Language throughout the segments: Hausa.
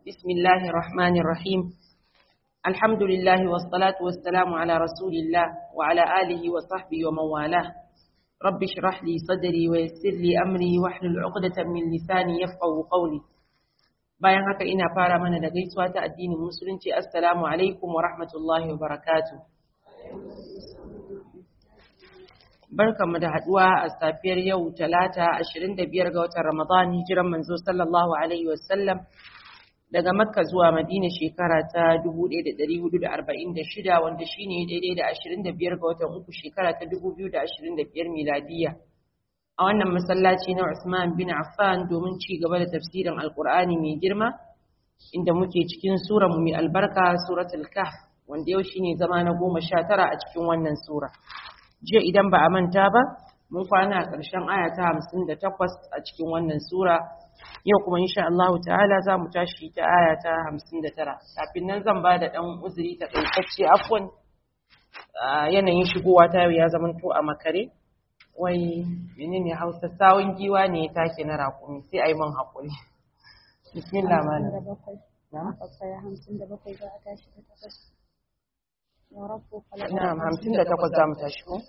بسم الله الرحمن الرحيم الحمد لله والصلاة والسلام على رسول الله وعلى آله وصحبه ومن والاه رب اشرح لي صدري ويسر لي أمري واحلل عقدة من لساني يفقه قولي bayan haka ina fara mana da gaisuwa ta addinin musulunci assalamu alaikum wa rahmatullahi wa barakatuh barkamu da haduwa a safiyar yau talata 25 ga watan ramadan hijiran manzo sallallahu alaihi wasallam daga makka zuwa madina shekara ta 1446 wanda shine daidai da 25 ga watan uku shekara ta 2025 miladiya a wannan masallaci na Usman bin Affan domin ci gaba da tafsirin Alkur'ani mai girma inda muke cikin sura mai albarka suratul Kahf wanda yau shine zama na goma sha tara a cikin wannan sura. Jiya idan ba a manta ba, mun kwana a ƙarshen aya ta hamsin da takwas a cikin wannan sura. Yau kuma insha Allah ta'ala za mu tashi ta aya ta hamsin da tara. Kafin nan zan ba da ɗan uzuri ta ƙaitacce afwan yanayin shigowa ta yau ya zamanto a makare. wai menene hausa sawun giwa ne ya take na rakumi sai a yi man haƙuri bismillah malam na'am hamsin da takwas za mu tashi ko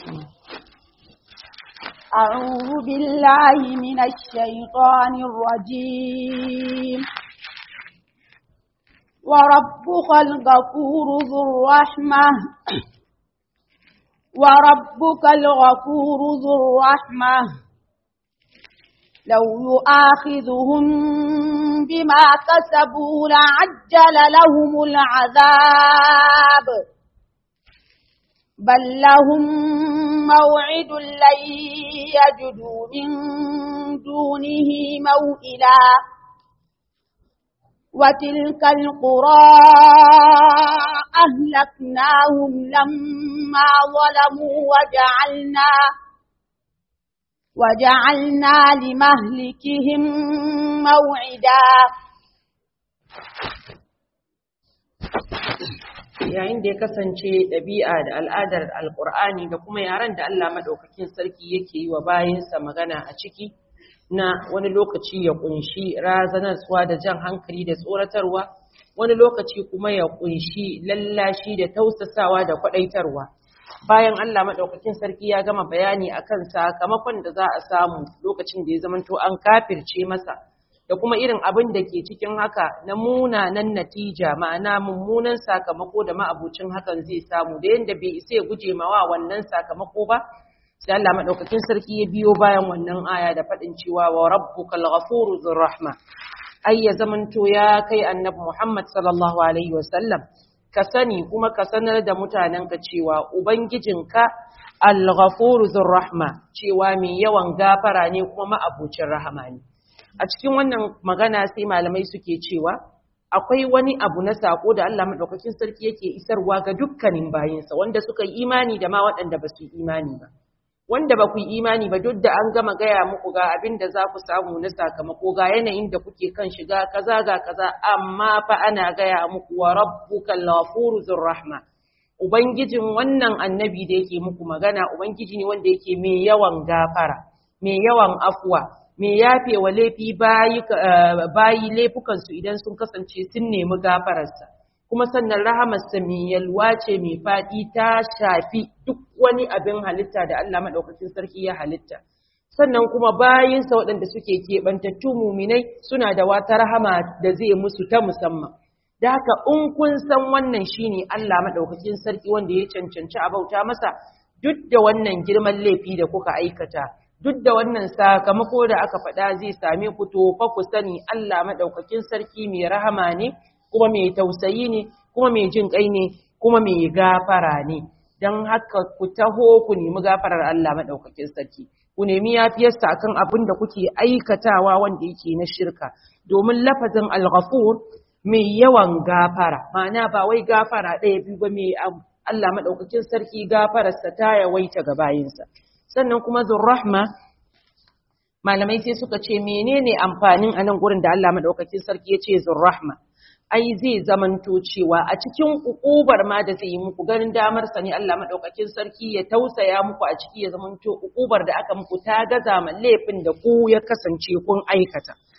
أعوذ بالله من الشيطان الرجيم وربك الغفور ذو الرحمة وربك الغفور ذو الرحمة لو يؤاخذهم بما كسبوا لعجل لهم العذاب بل لهم موعد لن يجدوا من دونه موئلا وتلك القرى أهلكناهم لما ظلموا وجعلنا وجعلنا لمهلكهم موعدا yayin da ya kasance ɗabi'a da al'adar alƙur'ani da kuma yaren da Allah maɗaukakin sarki yake yi wa bayansa magana a ciki na wani lokaci ya ƙunshi razanarwa da jan hankali da tsoratarwa wani lokaci kuma ya ƙunshi lallashi da tausasawa da kwaɗaitarwa bayan Allah maɗaukakin sarki ya gama bayani akan sakamakon da za a samu lokacin da ya zamanto an kafirce masa da kuma irin abin da ke cikin haka na munanan natija ma'ana mummunan sakamako da ma'abucin hakan zai samu da yadda bai isa ya guje mawa wannan sakamako ba sai Allah madaukakin sarki ya biyo bayan wannan aya da faɗin cewa wa rabbukal ghafuru dhur rahma ai ya zamanto ya kai annabi Muhammad sallallahu alaihi wasallam ka sani kuma ka sanar da mutanenka cewa ubangijinka al-ghafuru dhur rahma cewa mai yawan gafara ne kuma ma'abucin rahama ne a cikin wannan magana sai malamai suke cewa akwai wani abu na sako da Allah madaukakin sarki yake isarwa ga dukkanin bayinsa wanda suka yi imani da ma waɗanda ba su yi imani ba wanda ba ku yi imani ba duk da an gama gaya muku ga abin da za ku samu na sakamako ga yanayin da kuke kan shiga kaza ga kaza amma fa ana gaya muku wa rabbukal ghafuru dhur rahma ubangijin wannan annabi da yake muku magana ubangiji ne wanda yake mai yawan gafara mai yawan afwa mai yafe wa laifi bayi laifukansu idan sun kasance sun nemi gafararsa kuma sannan rahamarsa mai yalwa ce mai faɗi ta shafi duk wani abin halitta da Allah maɗaukakin sarki ya halitta sannan kuma bayinsa waɗanda suke keɓantattu muminai suna da wata rahama da zai musu ta musamman da haka in kun san wannan shine Allah maɗaukakin sarki wanda ya cancanci a bauta masa duk da wannan girman laifi da kuka aikata duk da wannan sakamako da aka faɗa zai same ku to fa ku sani Allah maɗaukakin sarki mai rahama ne kuma mai tausayi ne kuma mai jin kai ne kuma mai gafara ne don haka ku taho ku nemi gafarar Allah maɗaukakin sarki ku nemi yafiyarsa akan abin da kuke aikatawa wanda yake na shirka domin lafazin al-ghafur mai yawan gafara ma'ana ba wai gafara ɗaya biyu ba mai Allah maɗaukakin sarki gafararsa ta yawaita ga bayinsa sannan kuma zurrahma malamai sai suka ce menene amfanin anan gurin da Allah maɗaukakin sarki ya ce zurrahma ai zai zamanto cewa a cikin ukubar ma da zai yi muku ganin damar sa ne Allah madaukakin sarki ya tausaya muku a ciki ya zamanto ukubar da aka muku ta gaza ma laifin da ku ya kasance kun aikata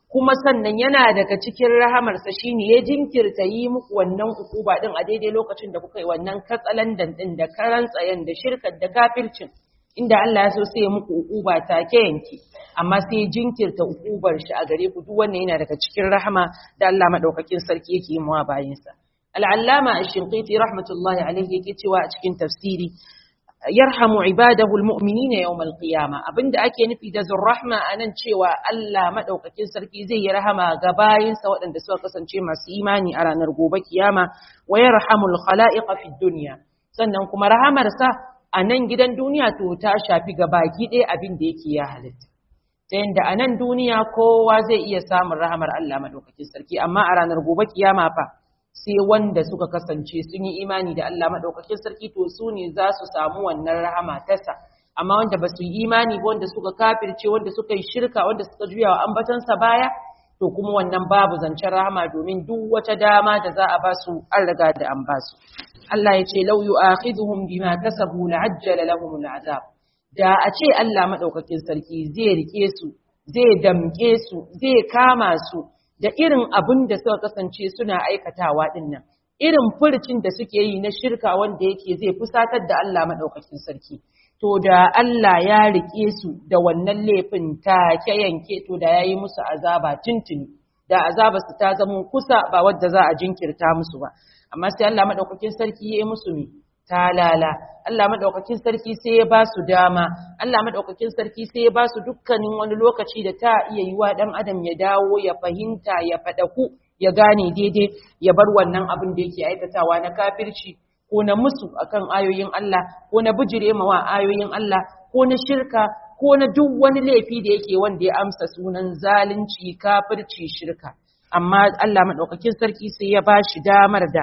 kuma sannan yana daga cikin rahamarsa shine ya jinkirta yi muku wannan ukuba din a daidai lokacin da kuka yi wannan katsalandan din da karan tsayen da shirkar da kafircin inda Allah ya so sai ya muku ukuba take yanki amma sai jinkirta ukubar shi a gare ku duk wannan yana daga cikin rahama da Allah madaukakin sarki yake yi mawa bayinsa al-allama ash-shinqiti rahmatullahi alayhi yake cewa a cikin tafsiri yarhamu ibadahu almu'minina yawm alqiyama abinda ake nufi da zurrahma anan cewa Allah madaukakin sarki zai yi rahama ga bayinsa waɗanda suka kasance masu imani a ranar gobe kiyama wa yarhamul khalaiqa fid dunya sannan kuma rahamarsa a nan gidan duniya to ta shafi ga baki ɗaya abin da yake ya halitta ta yadda a nan duniya kowa zai iya samun rahamar Allah madaukakin sarki amma a ranar gobe kiyama fa sai wanda suka kasance sun yi imani da Allah maɗaukakin sarki to su ne za su samu wannan rahama tasa amma wanda ba su yi imani ba wanda suka kafirce wanda suka yi shirka wanda suka juya wa ambatansa baya to kuma wannan babu zancen rahama domin duk wata dama da za a ba su an riga da an ba su Allah ya ce lau yu'akhidhuhum bima kasabu la'ajjala lahum al'azab da a ce Allah maɗaukakin sarki zai rike su zai damke su zai kama su da irin abin da suka kasance suna aikatawa din nan irin furcin da suke yi na shirka wanda yake zai fusatar da Allah madaukakin sarki to da Allah ya rike su da wannan laifin take yanke to da yayi musu azaba tuntuni da azaba su ta zama kusa ba wadda za a jinkirta musu ba amma sai Allah madaukakin sarki ya yi musu mi talala Allah madaukakin sarki sai ya ba su dama Allah madaukakin sarki sai ya ba su dukkanin wani lokaci da ta iya yiwa dan adam ya dawo ya fahimta ya fadaku ya gane daidai ya bar wannan abin da yake aikatawa na kafirci ko na musu akan ayoyin Allah ko na bijire mawa ayoyin Allah ko na shirka ko na duk wani laifi da yake wanda ya amsa sunan zalunci kafirci shirka amma Allah madaukakin sarki sai ya ba shi damar da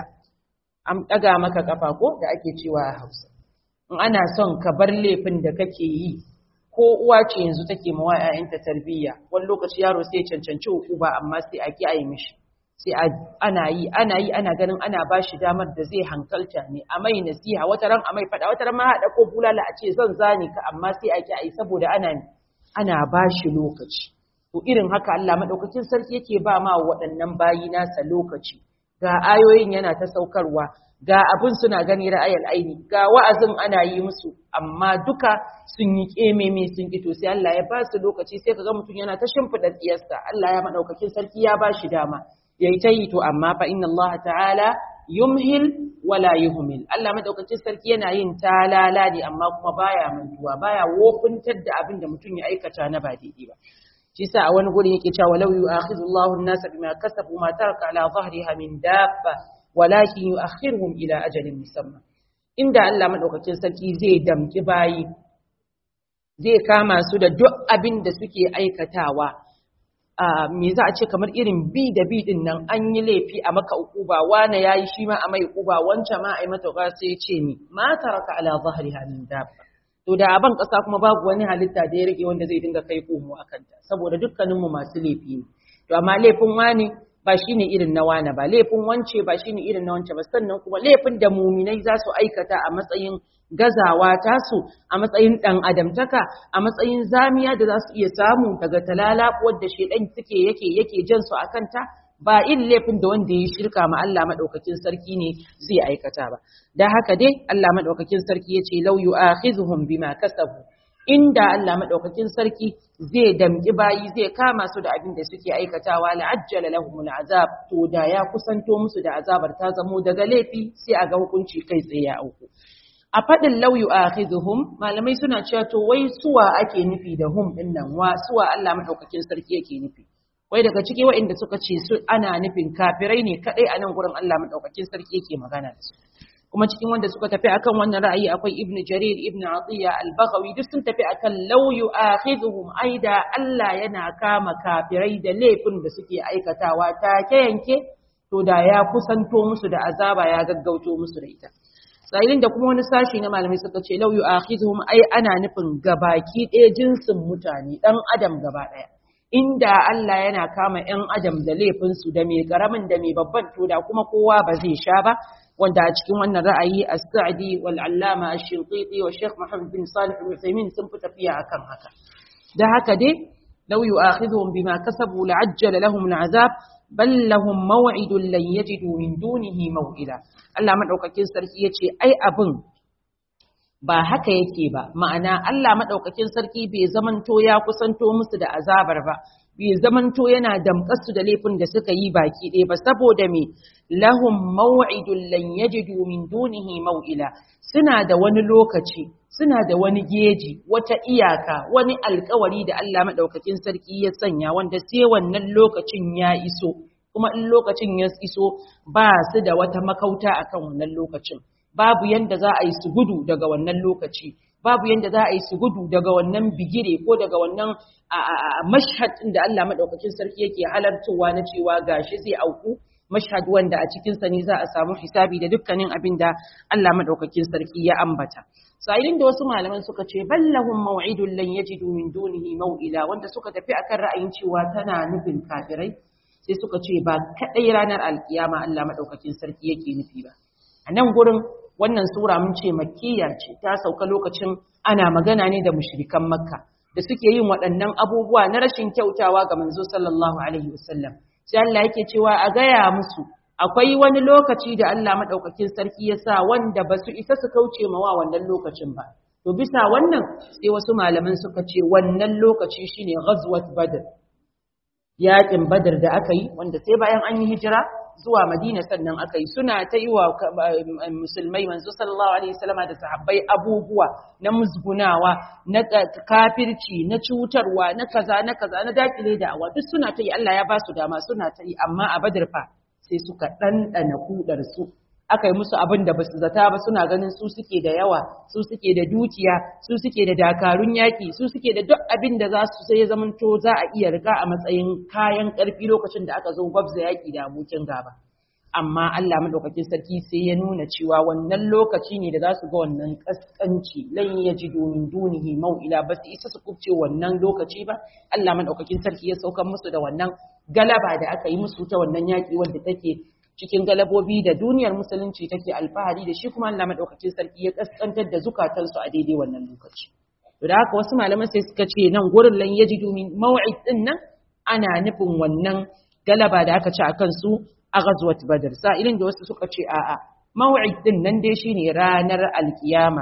an ɗaga maka ƙafa ko da ake cewa a Hausa. In ana son ka bar laifin da kake yi, ko uwa ce yanzu take mawa ‘ya'yanta tarbiyya, wani lokaci yaro sai cancanci ba amma sai a ki a yi mishi. Sai ana yi, ana yi, ana ganin ana ba shi damar da zai hankalta ne, a mai nasiha, wata ran a mai faɗa, wata ran ma haɗa ko bulala a ce zan zane ka amma sai a ki a yi saboda ana ana ba shi lokaci. To irin haka Allah maɗaukakin sarki yake ba ma waɗannan bayi nasa lokaci. ga ayoyin yana ta saukarwa ga abin suna gani ra'ayar aini ga wa'azin ana yi musu amma duka sun yi kememe sun kito sai Allah ya ba su lokaci sai kaga mutum yana ta shimfida tsiyarsa Allah ya madaukakin sarki ya ba shi dama yayi ta yi to amma fa inna Allah ta'ala yumhil wala yuhmil Allah madaukakin sarki yana yin talala ne amma kuma baya mantuwa baya wofintar da abin da mutum ya aikata na ba daidai ba shi sa a wani guri yake cewa law yu'akhidhu Allahu an-nasa bima kasabu ma taraka ala dhahriha min dabba walakin yu'akhiruhum ila ajalin musamma inda Allah madaukakin sarki zai damki bayi zai kama su da duk abin da suke aikatawa a me za a ce kamar irin bi da bi din nan an yi laifi a maka ukuba wane yayi shi ma a mai ukuba wancan ma ai mata sai ya ce ni ma taraka ala dhahriha min dabba to da a ban ƙasa kuma babu wani halitta da ya rage wanda zai dinga kai komo a kanta saboda dukkaninmu masu laifi ne to amma laifin wani ba shine irin na wani ba laifin wance ba shine irin na wance ba sannan kuma laifin da muminai za su aikata a matsayin gazawa tasu a matsayin ɗan adamtaka a matsayin zamiya da za su iya samu daga talala wadda shedan suke yake yake jan su a kanta ba in laifin da wanda ya shirka ma Allah madaukakin sarki ne zai aikata ba da haka dai Allah madaukakin sarki yace law yu'akhizuhum bima kasabu inda Allah madaukakin sarki zai damki bayi zai kama su da abin da suke aikatawa la'ajjala lahumul azab to da ya kusanto musu da azabar ta zamo daga laifi sai a ga hukunci kai tsaye ya auku a faɗin law yu'akhizuhum malamai suna cewa to wai suwa ake nufi da hum din nan wa suwa Allah madaukakin sarki yake nufi wai daga ciki waɗanda suka ce su ana nufin kafirai ne kadai a nan gurin Allah madaukakin sarki yake magana da su kuma cikin wanda suka tafi akan wannan ra'ayi akwai ibnu jarir ibnu atiya al-baghawi duk sun tafi akan law yu'akhidhuhum aida Allah yana kama kafirai da laifin da suke aikatawa ta yanke to da ya kusanto musu da azaba ya gaggauto musu da ita sa'ilin da kuma wani sashi na malamai suka ce law yu'akhidhuhum ai ana nufin gabaki ɗaya jinsin mutane dan adam gaba ɗaya inda Allah yana kama ‘yan adam da laifinsu da mai ƙaramin da mai babban to da kuma kowa ba zai sha ba wanda a cikin wannan ra'ayi a sa'adi wal allama ash-shinqiti wa Sheikh Muhammad bin Salih al-Uthaymeen sun fi tafiya akan haka da haka dai law yu'akhidhuhum bima kasabu la'ajjala lahum al'azab bal lahum maw'idun lan yajidu min dunihi maw'ila Allah madaukakin sarki yace ai abin ba haka yake ba ma'ana Allah madaukakin sarki bai zamanto ya kusanto musu da azabar ba bai zamanto yana damƙarsu da laifin da suka yi baki ɗaya ba saboda me lahum maw'idun lan yajidu min dunihi maw'ila suna da wani lokaci suna da wani geji wata iyaka wani alkawari da Allah madaukakin sarki ya sanya wanda sai wannan lokacin ya iso kuma in lokacin ya iso ba su da wata makauta akan wannan lokacin babu yanda za a yi su gudu daga wannan lokaci babu yanda za a yi su gudu daga wannan bigire ko daga wannan mashhad da Allah madaukakin sarki yake halartowa na cewa gashi zai auku mashhad wanda a cikin sa ne za a samu hisabi da dukkanin abin da Allah madaukakin sarki ya ambata sa'ilin da wasu malaman suka ce ballahum maw'idun lan yajidu min dunihi maw'ila wanda suka tafi akan ra'ayin cewa tana nufin kafirai sai suka ce ba kadai ranar alkiyama Allah madaukakin sarki yake nufi ba a nan gurin wannan sura mun ce makkiya ce ta sauka lokacin ana magana ne da mushrikan makka da suke yin waɗannan abubuwa na rashin kyautawa ga manzo sallallahu alaihi wasallam sai Allah yake cewa a gaya musu akwai wani lokaci da Allah madaukakin sarki ya sa wanda ba su isa su kauce mawa wannan lokacin ba to bisa wannan sai wasu malaman suka ce wannan lokaci shine ghazwat badr yaƙin badr da aka yi wanda sai bayan an yi hijira zuwa Madina sannan aka yi suna ta yi wa musulmai manzo sallallahu alaihi wasallama da sahabbai abubuwa na musgunawa na kafirci na cutarwa na kaza na kaza na dakile da awa duk suna ta yi Allah ya ba su dama suna ta yi amma a Badr fa sai suka dandana kudar su aka yi musu abin da basu zata ba suna ganin su suke da yawa su suke da dukiya su suke da dakarun yaki su suke da duk abin da za su sai ya zamanto za a iya riga a matsayin kayan karfi lokacin da aka zo gwabza yaki da abokin gaba amma Allah madaukakin sarki sai ya nuna cewa wannan lokaci ne da za su ga wannan kaskanci lan yajidu min dunihi mau'ila ba su isa su kubce wannan lokaci ba Allah madaukakin sarki ya saukar musu da wannan galaba da aka yi musu ta wannan yaki wanda take cikin galabobi da duniyar musulunci take alfahari da shi kuma Allah madaukakin sarki ya kaskantar da zukatansu a daidai wannan lokaci to da haka wasu malaman sai suka ce nan gurin lan yajidu min maw'id din nan ana nufin wannan galaba da aka ci akan su a ghazwat badr sa'ilin da wasu suka ce a'a maw'id din nan dai shine ranar alkiyama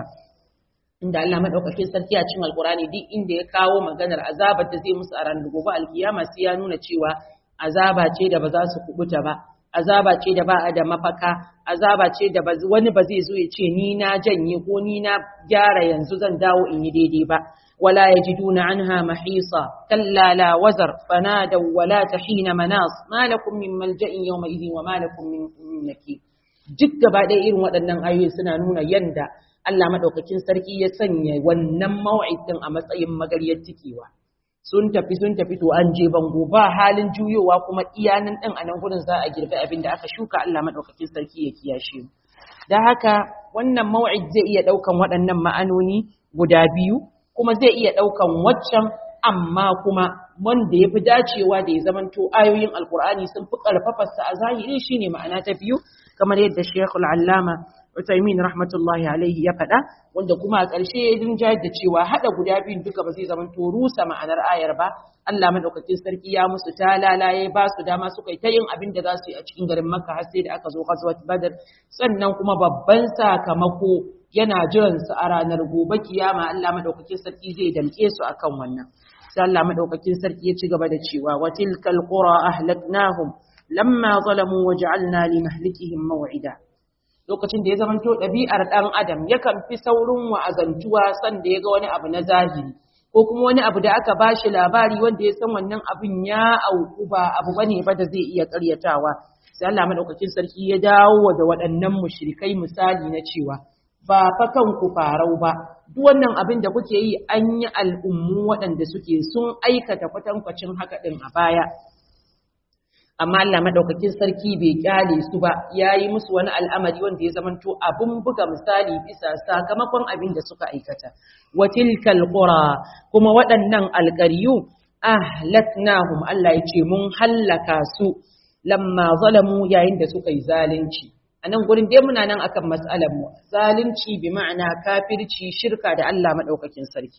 inda Allah madaukakin sarki a cikin alkurani duk inda ya kawo maganar azabar da zai musu a ranar gobe alkiyama sai ya nuna cewa azaba ce da ba za su kubuta ba azaba ce da ba a da mafaka azaba ce da wani ba zai zo ya ce ni na janye ko ni na gyara yanzu zan dawo in yi daidai ba wala yajiduna anha mahisa kalla la wazar fanadaw wala tahina manas ma lakum min malja'in yawma idhin wa ma lakum min nakir duk gaba ɗaya irin waɗannan ayoyi suna nuna yanda Allah madaukakin sarki ya sanya wannan mau'idin a matsayin magaryar tikewa sun tafi sun tafi to an je bango ba halin juyowa kuma iyanan din a nan gurin za a girbi abin da aka shuka Allah madaukakin sarki ya kiyashe mu da haka wannan mau'id zai iya daukan waɗannan ma'anoni guda biyu kuma zai iya daukan waccan amma kuma wanda ya fi dacewa da ya zamanto ayoyin alkur'ani sun fi karfafarsa a zahiri shine ma'ana ta biyu kamar yadda shekul allama Utaimin rahmatullahi alaihi ya faɗa wanda kuma a ƙarshe ya rinjayar da cewa haɗa guda biyun duka ba zai zama to rusa ma'anar ayar ba Allah madaukakin sarki ya musu talala ya ba su dama suka yi ta yin abin da za su yi a cikin garin Makka har sai da aka zo ghazwat Badr sannan kuma babban sakamako yana jiran su a ranar gobe kiyama Allah madaukakin sarki zai damke su akan wannan sai Allah madaukakin sarki ya ci gaba da cewa wa tilkal qura ahlaknahum lamma zalamu waja'alna limahlikihim maw'ida lokacin da ya zamanto ɗabi'ar ɗan adam yakan fi saurin wa'azantuwa san da ya ga wani abu na zahiri ko kuma wani abu da aka bashi labari wanda ya san wannan abin ya auku ba abu bane ba da zai iya ƙaryatawa sai Allah madaukakin sarki ya dawo da waɗannan mushrikai misali na cewa ba fa kanku farau ba duk wannan abin da kuke yi an yi al'ummu waɗanda suke sun aikata kwatankwacin haka ɗin a baya amma Allah madaukakin sarki bai kyale su ba yayi musu wani al'amari wanda ya zamanto abun buga misali bisa sakamakon abin da suka aikata wa tilkal qura kuma waɗannan alƙaryu ahlaknahum Allah yace mun hallaka su lamma zalamu yayin da suka yi zalunci anan gurin dai muna nan akan mas'alar mu zalunci bi ma'ana kafirci shirka da Allah madaukakin sarki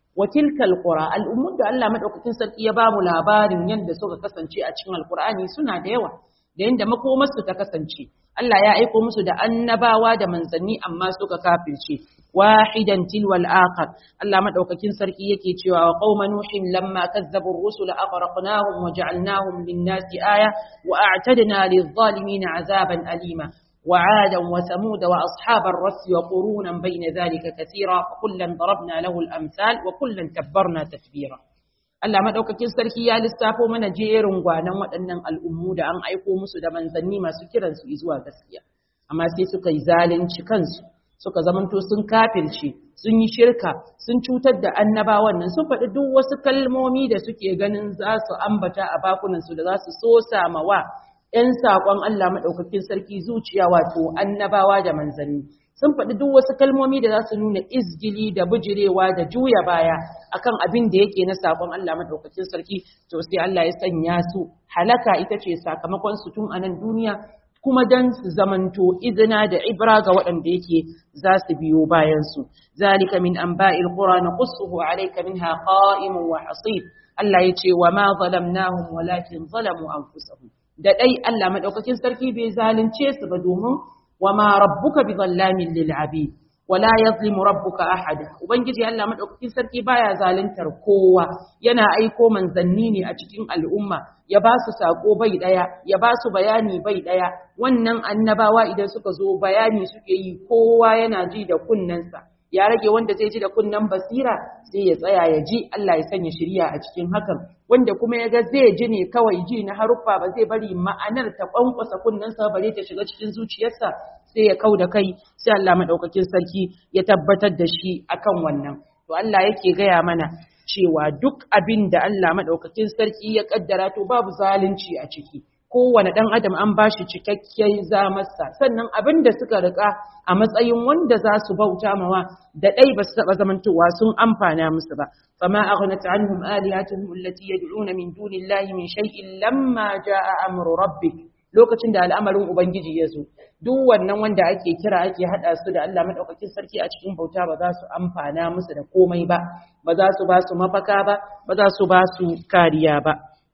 wa tilkal qura al'ummun da Allah madaukakin sarki ya bamu labarin yadda suka kasance a cikin alqur'ani suna da yawa da yanda makomarsu ta kasance Allah ya aiko musu da annabawa da manzanni amma suka kafirce wahidan tilwal akhar Allah madaukakin sarki yake cewa wa qauma nuhin lamma kazzabu ar-rusula aghraqnahum wa ja'alnahum lin-nasi aya wa a'tadna lidh-dhalimin 'azaban alima وعادا وثمود وأصحاب الرس وقرونا بين ذلك كثيرا وكلا ضربنا له الأمثال وكلا تبرنا تتبيرا Allah madaukakin sarki ya lissafo mana jerin gwanan waɗannan al'ummu da an aiko musu da manzanni masu kiran su zuwa gaskiya amma sai suka yi zalunci kansu suka zamanto sun kafirce sun yi shirka sun cutar da annabawan nan sun faɗi duk wasu kalmomi da suke ganin za su ambata a bakunan su da za su so samawa ‘yan saƙon Allah maɗaukakin sarki zuciya wato annabawa da manzanni sun faɗi duk wasu kalmomi da za su nuna izgili da bujirewa da juya baya akan abin da yake na saƙon Allah maɗaukakin sarki to sai Allah ya sanya su halaka ita ce sakamakon su tun a nan duniya kuma dan su zamanto izina da ibra ga waɗanda yake za su biyo bayan su zalika min anba'il qura naqussuhu alayka minha qa'imun wa hasib Allah ya ce wa ma zalamnahum walakin zalamu anfusahum da dai Allah madaukakin sarki bai zalunce su ba domin wa ma rabbuka bi zallamin lil abid wala yazlimu rabbuka ahada ubangiji Allah madaukakin sarki baya zaluntar kowa yana aiko manzanni ne a cikin al'umma ya ba su sako bai daya ya ba su bayani bai daya wannan annabawa idan suka zo bayani suke yi kowa yana ji da kunnensa ya rage wanda zai ji da kunnen basira sai ya tsaya ya ji Allah ya sanya shiriya a cikin hakan wanda kuma ya ga zai ji ne kawai ji na haruffa ba zai bari ma'anar ta kwankwasa kunnensa bare ta shiga cikin zuciyarsa sai ya kau da kai sai Allah madaukakin sarki ya tabbatar da shi akan wannan to Allah yake gaya mana cewa duk abin da Allah madaukakin sarki ya kaddara to babu zalunci a ciki kowane ɗan adam an ba shi cikakken zamarsa sannan abin da suka rika a matsayin wanda za su bauta mawa da ɗai ba su taɓa zamantowa sun amfana musu ba fama aghnat anhum alihatuhum allati yad'una min dunillahi min shay'in lamma jaa amru rabbik lokacin da al'amarin ubangiji ya zo duk wannan wanda ake kira ake hada su da Allah madaukakin sarki a cikin bauta ba za su amfana musu da komai ba ba za su ba su mafaka ba ba za su ba su kariya ba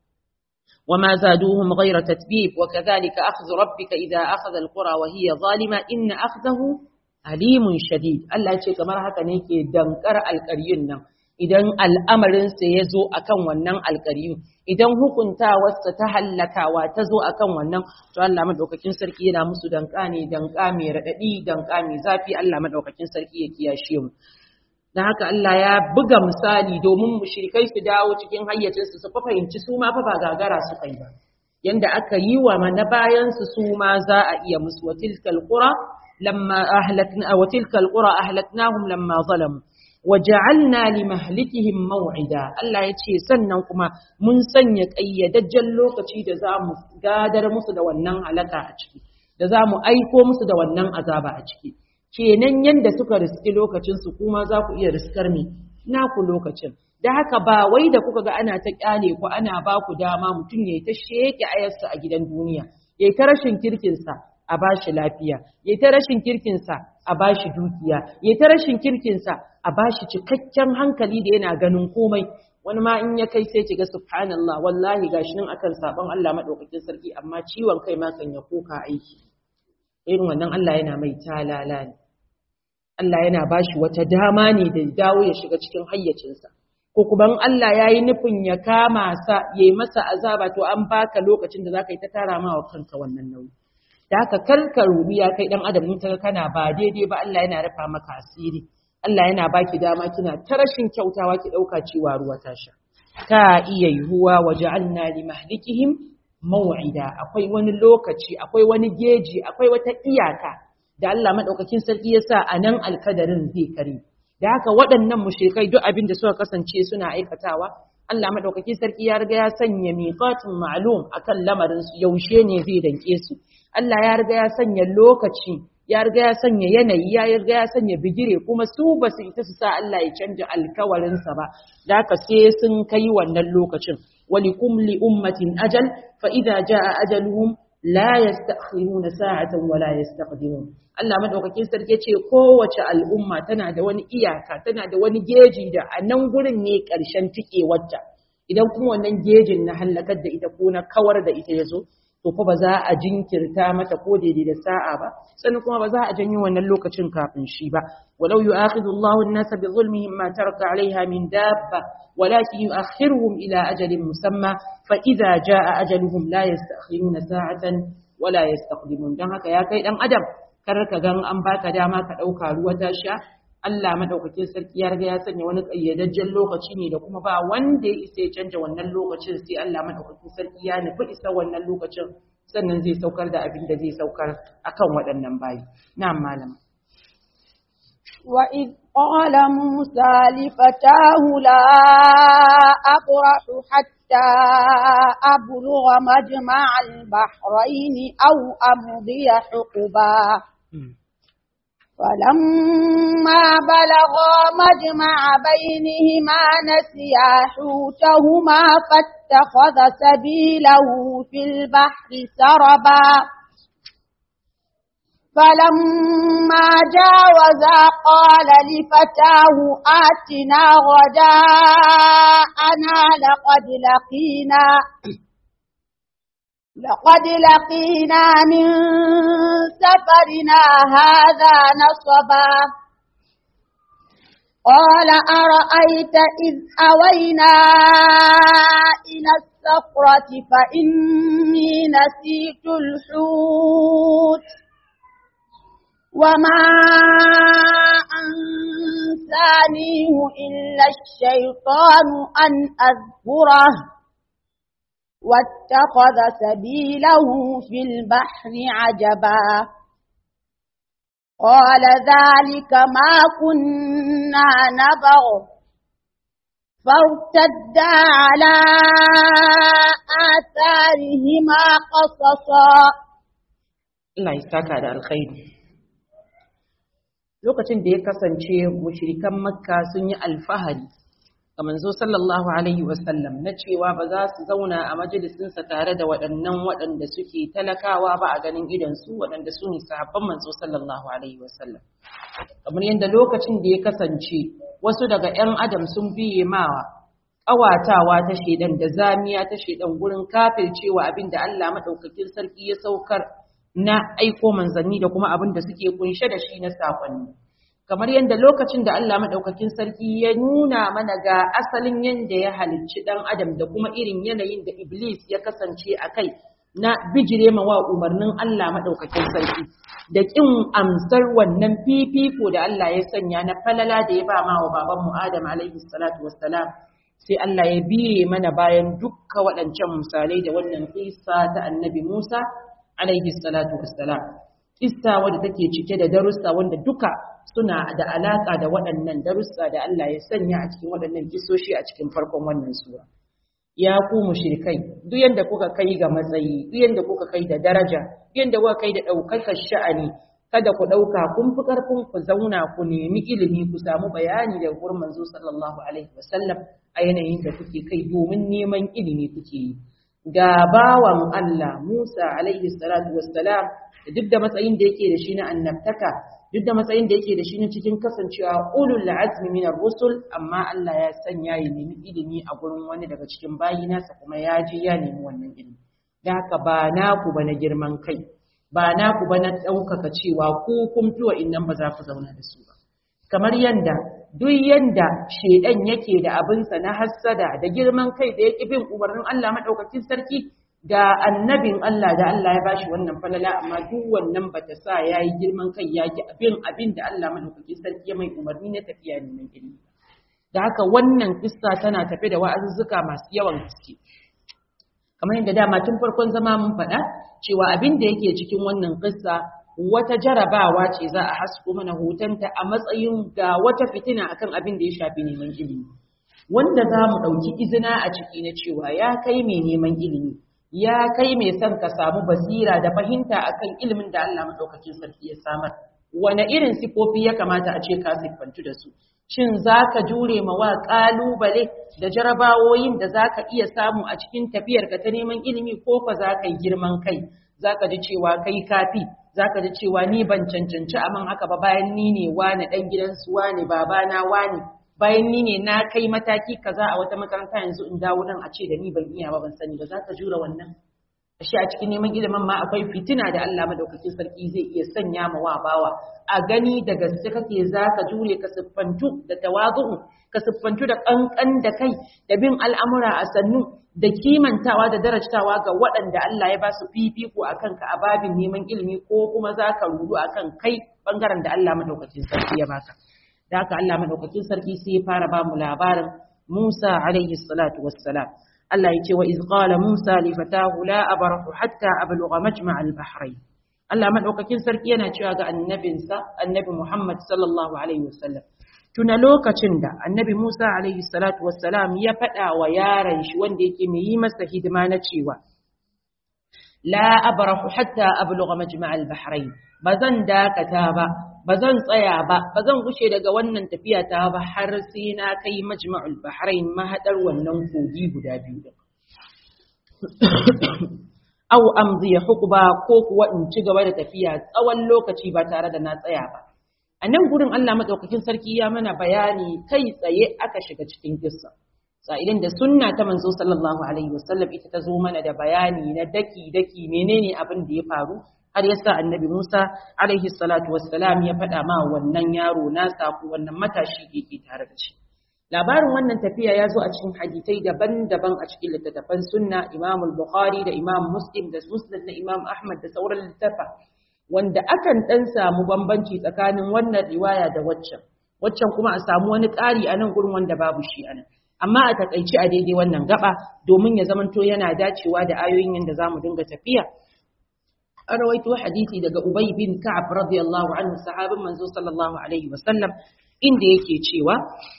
وما زادوهم غير تتبيب وكذلك أخذ ربك إذا أخذ القرى وهي ظالمة إن أخذه أليم شديد الله يقول كما haka ne ke dankar alƙaryun nan idan al'amarin sa ya zo akan wannan alƙaryu idan hukuntawarsa ta hallakawa ta zo akan wannan to Allah madaukakin sarki yana musu danka ne danka mai radadi danka mai zafi Allah madaukakin sarki ya kiyashe mu da haka Allah ya buga misali domin mushrikai su dawo cikin hayyacinsu su fahimci su ma fa ba gagara su kai ba yanda aka yi wa mana bayan su su ma za a iya musu wa tilkal qura lamma ahlakna wa tilkal qura ahlaknahum lamma zalamu wa ja'alna li mahlikihim maw'ida Allah ya ce sannan kuma mun sanya kayyadajjen lokaci da za mu gadar musu da wannan halaka a ciki da za mu aiko musu da wannan azaba a ciki kenan yanda suka riski lokacin su kuma za ku iya riskar me naku lokacin da haka ba wai da kuka ga ana ta kyale ku ana ba ku dama mutum ya ta sheke ayarsa a gidan duniya ya ta rashin kirkinsa a ba shi lafiya ya ta rashin kirkinsa a ba shi dukiya ya ta rashin kirkinsa a ba shi cikakken hankali da yana ganin komai wani ma in ya kai sai kiga subhanallah wallahi gashi nan akan sabon Allah madaukakin sarki amma ciwon kai ma kan ya koka aiki irin wannan Allah yana mai talala ne Allah yana ba shi wata dama ne da dawo ya shiga cikin hayyacinsa ko kuma Allah ya yi nufin ya kama sa ya yi masa azaba to an baka lokacin da za ka yi ta tara ma wa kanka wannan nauyi da haka karka rubi ya kai dan adam in kaga kana ba daidai ba Allah yana rufa maka asiri Allah yana baki dama kina ta rashin kyautawa ki dauka cewa ruwa ta sha ka iya yiwuwa waja'alna li mahlikihim maw'ida akwai wani lokaci akwai wani geji akwai wata iyaka da Allah madaukakin sarki ya sa anan alkadarin zai kare da haka waɗannan mushrikai duk abin da suka kasance suna aikatawa Allah madaukakin sarki ya riga ya sanya miqatin ma'lum akan lamarin su yaushe ne zai danke su Allah ya riga ya sanya lokaci ya riga ya sanya yanayi ya riga ya sanya bigire kuma su ba su ita su sa Allah ya canja alkawarinsa ba da haka sai sun kai wannan lokacin walikum li ummatin ajal fa idza jaa ajaluhum la yastakhiruna sa'atan wa la yastaqdimun Allah madaukakin sarki ce kowace al'umma tana da wani iyaka tana da wani geji da a nan gurin ne ƙarshen tikewarta idan kuma wannan gejin na hallakar da ita ko na kawar da ita ya zo to fa ba za a jinkirta mata ko daidai da sa'a ba sannan kuma ba za a janyo wannan lokacin kafin shi ba walau yu'akhidhu Allahu an-nasa bi zulmihim ma taraka 'alayha min dabba walakin yu'akhiruhum ila ajalin musamma fa idza jaa ajaluhum la yasta'khiruna sa'atan wa la yastaqdimun dan haka ya kai dan adam kar ka gan an baka dama ka dauka ruwa ta sha Allah madaukakin sarki ya riga ya sanya wani kayyadajjen lokaci ne da kuma ba wanda ya isa ya canja wannan lokacin sai Allah madaukakin sarki ya nufi isa wannan lokacin sannan zai saukar da abin da zai saukar akan waɗannan bayi na'am malam وإذ قال موسى لفتاه لا أبرح حتى أبلغ مجمع البحرين أو أمضي حقبا فلما بلغا مجمع بينهما نسيا حوتهما فاتخذ سبيله في البحر سربا فلما جاوزا قال لفتاه آتنا غداءنا لقد لقينا لقد لقينا من سفرنا هذا نصبا قال أرأيت إذ أوينا إلى الصخرة فإني نسيت الحوت وما أنسانيه إلا الشيطان أن أذكره واتخذ سبيله في البحر عجبا قال ذلك ما كنا نبغ فارتدا على آثارهما قصصا Allah ya saka da alkhairi lokacin da ya kasance mushrikan makka sun yi alfahari ga manzo sallallahu alaihi wasallam na cewa ba za su zauna a majalisinsa tare da waɗannan waɗanda suke talakawa ba a ganin idansu waɗanda su ne sahabban manzo sallallahu alaihi wasallam kamar yadda lokacin da ya kasance wasu daga 'yan adam sun biye mawa ƙawatawa ta shaidan da zamiya ta shaidan gurin kafircewa abin da Allah maɗaukakin sarki ya saukar na aiko manzanni da kuma abin da suke kunshe da shi na sakonni kamar yadda lokacin da Allah madaukakin sarki ya nuna mana ga asalin yadda ya halicci dan adam da kuma irin yanayin da iblis ya kasance a kai na bijire wa umarnin Allah madaukakin sarki da kin amsar wannan fifiko da Allah ya sanya na falala da ya ba ma wa baban mu Adam alaihi salatu wassalam sai Allah ya biye mana bayan dukkan waɗancan misalai da wannan kisa ta annabi Musa alaihi salatu wassalam kissa wadda take cike da darussa wanda duka suna da alaka da waɗannan darussa da Allah ya sanya a cikin waɗannan kisoshi a cikin farkon wannan sura ya ku mushrikai duk yanda kuka kai ga matsayi duk yanda kuka kai da daraja duk yanda kuka kai da ɗaukakar sha'ani kada ku ɗauka kun fi ƙarfin ku zauna ku nemi ilimi ku samu bayani daga gurin manzo sallallahu alaihi wasallam a yanayin da kuke kai domin neman ilimi kuke yi ga bawan Allah Musa alaihi salatu wassalam da duk da matsayin da yake da shi na annabtaka duk da matsayin da yake da shi na cikin kasancewa ulul azmi min ar-rusul amma Allah ya sanya ya nemi ilimi a gurin wani daga cikin bayinasa kuma ya je ya nemi wannan ilimi da haka ba naku ba na girman kai ba naku ba na ɗaukaka cewa ku kun fi wa'innan ba za ku zauna da su ba kamar yanda duk yanda shedan yake da abinsa na hassada da girman kai da yake bin umarnin Allah madaukakin sarki ga annabin Allah da Allah ya bashi wannan falala amma duk wannan bata sa yayi girman kai yaki abin abin da Allah madaukakin sarki ya mai umarni na tafiya neman ilimi da haka wannan kissa tana tafe da wa'azuzzuka masu yawan gaske kamar yadda dama tun farkon zama mun faɗa cewa abin da yake cikin wannan kissa wata jarabawa ce za a hasko mana hotonta a matsayin ga wata fitina akan abin da ya shafi neman ilimi wanda za mu ɗauki izina a ciki na cewa ya kai mai neman ilimi ya kai mai son ka samu basira da fahimta akan ilimin da Allah maɗaukakin sarki ya samar wane irin sifofi ya kamata a ce ka siffantu da su shin za ka jure ma wa ƙalubale da jarabawoyin da za ka iya samu a cikin tafiyarka ta neman ilimi ko fa za ka yi girman kai zaka ji cewa kai kafi zaka ji cewa ni ban cancanci aman haka ba bayan ni ne wani dan gidansu wani babana wani bayan ni ne na kai mataki kaza a wata makaranta yanzu in dawo nan a ce da ni ban iya ba ban sani ba zaka jura wannan ashe a cikin neman ilimin ma akwai fitina da Allah madaukakin sarki zai iya sanya ma wa bawa a gani da gaske kake zaka jure ka siffantu da tawazu ka siffantu da kankan da kai da bin al'amura a sannu da kimantawa da darajtawa ga waɗanda Allah ya ba su fifiko akan ka a babin neman ilimi ko kuma zaka rudu akan kai bangaren da Allah madaukakin sarki ya baka da haka Allah madaukakin sarki sai ya fara ba mu labarin Musa alaihi salatu wassalam Allah ya ce wa iz qala Musa li fatahu la abrahu hatta ablugha majma' al-bahrayn Allah madaukakin sarki yana cewa ga annabinsa annabi Muhammad sallallahu alaihi wasallam tuna lokacin da annabi Musa alaihi salatu wassalam ya faɗa wa yaron shi wanda yake mai yi masa hidima na cewa la abrahu hatta ablugha majma' al-bahrayn bazan dakata ba bazan tsaya ba bazan gushe daga wannan tafiya ta ba har sai na kai majma'ul bahrain mahadar wannan kogi guda biyu din aw amzi hukba ko kuwa in ci gaba da tafiya tsawon lokaci ba tare da na tsaya ba a nan gurin Allah madaukakin sarki ya mana bayani kai tsaye aka shiga cikin kissa sa'ilin da sunna ta manzo sallallahu alaihi wasallam ita ta zo mana da bayani na daki daki menene abin da ya faru har yasa annabi Musa alaihi salatu wassalam ya faɗa ma wannan yaro nasa ko wannan matashi da yake tare da shi labarin wannan tafiya ya zo a cikin hadisai daban-daban a cikin littattafan sunna Imam Bukhari da Imam Muslim da Muslim na Imam Ahmad da sauran littafa wanda akan dan samu bambanci tsakanin wannan riwaya da waccan waccan kuma a samu wani ƙari a nan gurin wanda babu shi a nan amma a takaici a daidai wannan gaba domin ya zamanto yana dacewa da ayoyin yadda za mu dinga tafiya an rawaito hadisi daga Ubay bin Ka'ab radiyallahu anhu sahabin manzo sallallahu alaihi wasallam inda yake cewa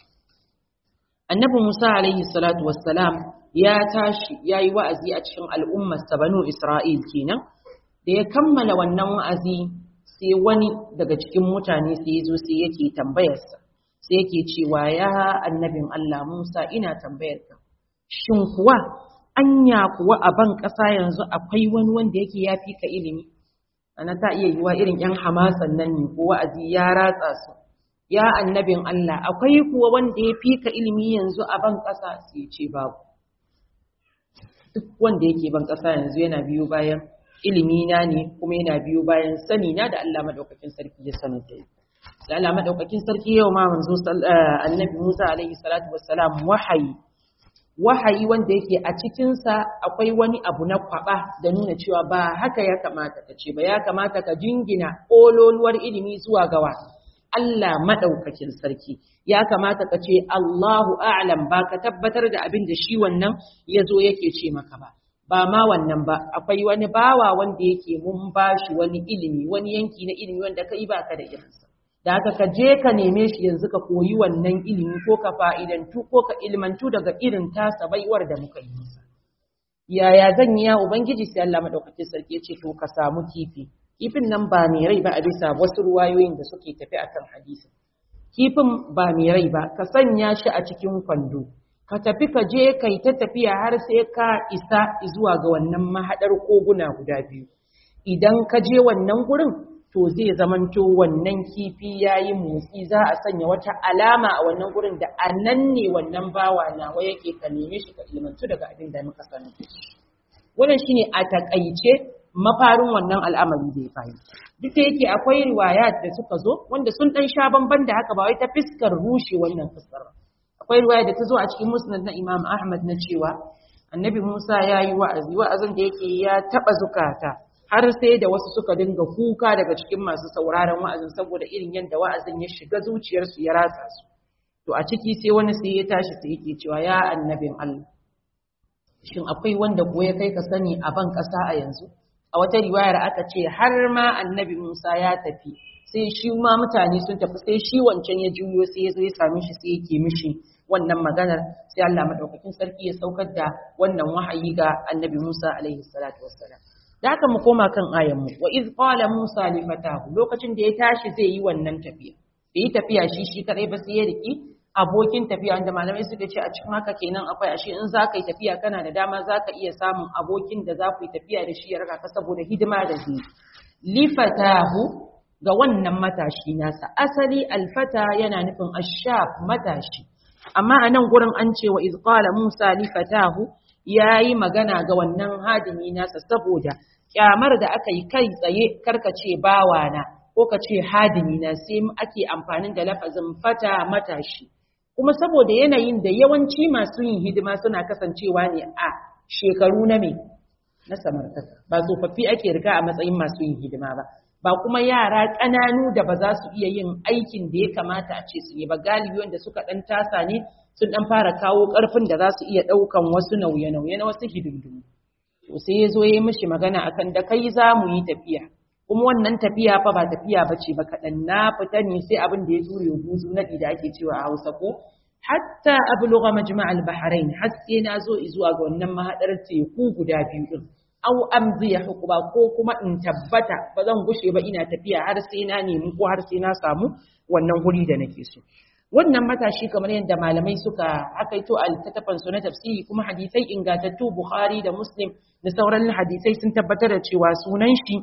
Annabi Musa alaihi salatu wassalam ya tashi yayi wa'azi a cikin al'ummar sa banu Isra'il kenan da ya kammala wannan wa'azi sai wani daga cikin mutane sai ya zo sai yake tambayar sa sai yake cewa ya annabin Allah Musa ina tambayar ka shin kuwa anya kuwa a ban ƙasa yanzu akwai wani wanda yake ya fi ka ilimi ana ta iya yiwa irin ‘yan hamasan nan ne ko wa'azi ya ratsa su ya annabin Allah akwai kuwa wanda ya fi ka ilimi yanzu a ban ƙasa sai ce babu duk wanda yake ban ƙasa yanzu yana biyo bayan ilimi na ne kuma yana biyo bayan sani na da Allah madaukakin sarki ya sanar da da Allah madaukakin sarki yau ma manzo annabi Musa alaihi salatu wassalam wahayi wahayi wanda yake a cikinsa akwai wani abu na kwaba da nuna cewa ba haka ya kamata ka ce ba ya kamata ka jingina ƙololuwar ilimi zuwa gawa Allah maɗaukakin sarki ya kamata ka ce Allahu a'lam ba ka tabbatar da abin da shi wannan ya zo yake ce maka ba ba ma wannan ba akwai wani bawa wanda yake mun bashi wani ilimi wani yanki na ilimi wanda kai ba ka da irinsa da haka ka je ka neme shi yanzu ka koyi wannan ilimi ko ka fa'idantu ko ka ilmantu daga irin tasa baiwar da muka yi masa. Yaya zan yi ya Ubangiji sai Allah maɗaukakin sarki ya ce to ka samu kifi. Kifin nan ba mai rai ba a bisa wasu ruwayoyin da suke tafi akan hadisi. Kifin ba mai rai ba ka sanya shi a cikin kwando. Ka tafi ka je ka yi ta tafiya har sai ka isa zuwa ga wannan mahaɗar koguna guda biyu. Idan ka je wannan gurin to zai zamanto wannan kifi ya yi motsi za a sanya wata alama a wannan gurin da a nan ne wannan bawa nawa yake ka neme shi ka ilmantu daga abin da muka sani wannan shine a takaice mafarin wannan al'amari da ya fahimta duk da yake akwai riwayat da suka zo wanda sun dan sha bamban da haka ba wai ta fiskar rushe wannan fiskar akwai riwaya da ta zo a cikin musnad na Imam Ahmad na cewa Annabi Musa ya yi wa'azi wa'azin da yake ya taba zukata har sai da wasu suka dinga kuka daga cikin masu sauraron wa'azin saboda irin yadda wa'azin ya shiga zuciyarsu ya ratsa su to a ciki sai wani sai ya tashi sai yake cewa ya annabin Allah shin akwai wanda ko ya kai ka sani a ban ƙasa a yanzu a wata riwayar aka ce har ma annabi Musa ya tafi sai shi ma mutane sun tafi sai shi wancan ya juyo sai ya zo ya same shi sai yake mishi wannan maganar sai Allah madaukakin sarki ya saukar da wannan wahayi ga annabi Musa alaihi salatu wassalam da haka mu koma kan ayan mu wa iz qala Musa li fatahu lokacin da ya tashi zai yi wannan tafiya bai yi tafiya shi shi kadai ba sai ya riki abokin tafiya wanda malamai suka ce a cikin haka kenan akwai ashe in za ka yi tafiya kana da dama za ka iya samun abokin da za ku yi tafiya da shi ya raka ka saboda hidima da shi lifatahu ga wannan matashi nasa asali alfata yana nufin ashab matashi amma a nan gurin an ce wa izqala musa lifatahu yayi magana ga wannan hadimi nasa saboda kyamar da aka yi kai tsaye karkace bawana ko ka ce hadimi na sai ake amfani da lafazin fata matashi kuma saboda yanayin da yawanci masu yin hidima suna kasancewa ne a shekaru na me na samartaka ba tsofaffi ake riga a matsayin masu yin hidima ba ba kuma yara ƙananu da ba za su iya yin aikin da ya kamata a ce su yi ba galibi wanda suka ɗan tasa ne sun ɗan fara kawo ƙarfin da za su iya ɗaukan wasu nauye-nauye na wasu hidindimu to sai ya zo ya yi mishi magana akan da kai za mu yi tafiya kuma wannan tafiya fa ba tafiya ba ce ba kaɗan na fita ne sai abin da ya ture buzu naɗi da ake cewa a hausa ko hatta ablugha majma'al bahrain har sai na zo zuwa ga wannan mahadar teku guda biyu din aw amzi ya hukuba ko kuma in tabbata ba zan gushe ba ina tafiya har sai na nemi ko har sai na samu wannan guri da nake so wannan matashi kamar yadda malamai suka hakaito a littattafan su na tafsiri kuma hadisai ingantattu bukhari da muslim da sauran hadisai sun tabbatar da cewa sunan shi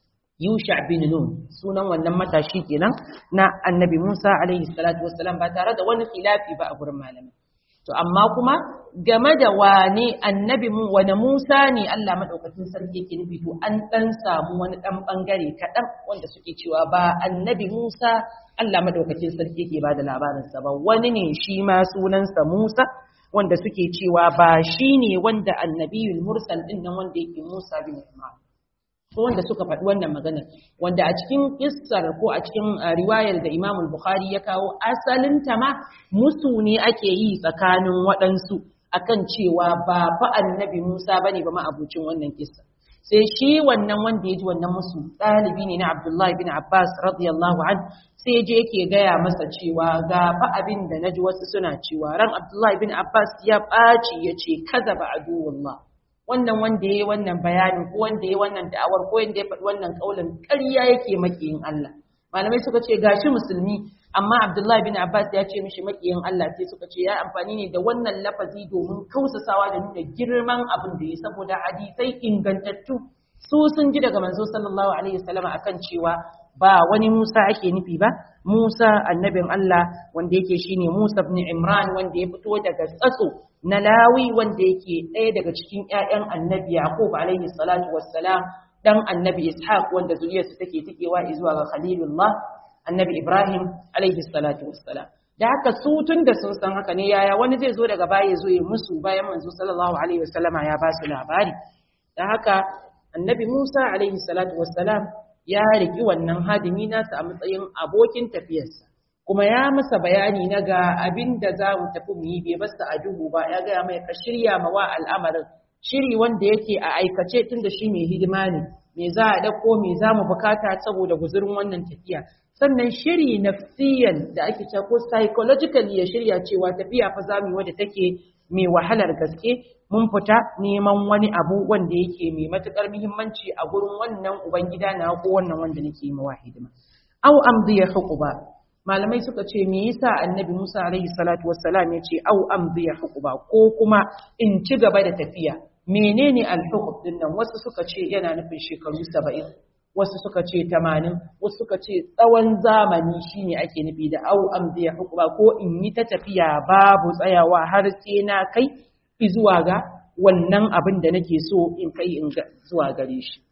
Yusha bin Nun sunan wannan matashi kenan na Annabi Musa alaihi salatu wassalam ba tare da wani khilafi ba a gurin malamai to amma kuma game da wane annabi mu wane Musa ne Allah madaukakin sarki yake nufi to an dan samu wani dan bangare kaɗan wanda suke cewa ba annabi Musa Allah madaukakin sarki yake ba da labarin sa ba wani ne shi ma sunansa Musa wanda suke cewa ba shi ne wanda annabiyul mursal din nan wanda yake Musa bin Imran ko wanda suka faɗi wannan maganar wanda a cikin kissar ko a cikin riwayar da Imam Bukhari ya kawo asalin ta ma musu ne ake yi tsakanin waɗansu akan cewa ba fa annabi Musa bane ba ma abucin wannan kissa sai shi wannan wanda ya ji wannan musu ɗalibi ne na Abdullahi bin Abbas radiyallahu an sai je yake gaya masa cewa ga fa abin da naji wasu suna cewa ran Abdullahi bin Abbas ya ɓaci ya ce kaza ba aduwullah wannan wanda ya yi wannan bayanin ko wanda ya yi wannan da'awar ko wanda ya faɗi wannan ƙaulin ƙarya yake makiyin Allah malamai suka ce gashi musulmi amma Abdullahi bin Abbas ya ce mishi makiyin Allah sai suka ce ya amfani ne da wannan lafazi domin kausasawa da nuna girman abin da ya saboda hadisai ingantattu su sun ji daga manzo sallallahu alaihi wasallam akan cewa ba wani Musa ake nufi ba Musa annabin Allah wanda yake shine Musa ibn Imran wanda ya fito daga tsatso na Lawi wanda yake ɗaya daga cikin ƴaƴan annabi Yaqub alaihi salatu wassalam dan annabi Ishaq wanda zuriyarsa take tikewa zuwa ga Khalilullah annabi Ibrahim alaihi salatu wassalam da haka su tun da sun san haka ne yaya wani zai zo daga baya zo ya musu bayan manzo sallallahu alaihi wasallama ya ba su labari da haka annabi Musa alaihi salatu wassalam ya riki wannan hadimi nasa a matsayin abokin tafiyarsa kuma ya masa bayani na ga abin da za mu tafi mu yi bai basta a duhu ba ya gaya mai ka shirya ma wa al'amarin shiri wanda yake a aikace tun da shi mai hidima ne me za a ɗauko me za mu bukata saboda guzurin wannan tafiya sannan shiri nafsiyan da ake cewa ko psychologically ya shirya cewa tafiya fa za mu yi wadda take mai wahalar gaske mun fita neman wani abu wanda yake mai matukar muhimmanci a gurin wannan ubangida na ko wannan wanda nake yi mawa hidima aw amdi ya huquba malamai suka ce me yasa annabi Musa alaihi salatu wassalam ya ce aw amdi ya huquba ko kuma in ci gaba da tafiya menene al-huqub din nan wasu suka ce yana nufin shekaru 70 wasu suka ce 80 wasu suka ce tsawon zamani shine ake nufi da aw amdi ya huquba ko in yi ta tafiya babu tsayawa har sai na kai zuwa ga wannan abin da nake so in kai in zuwa gare shi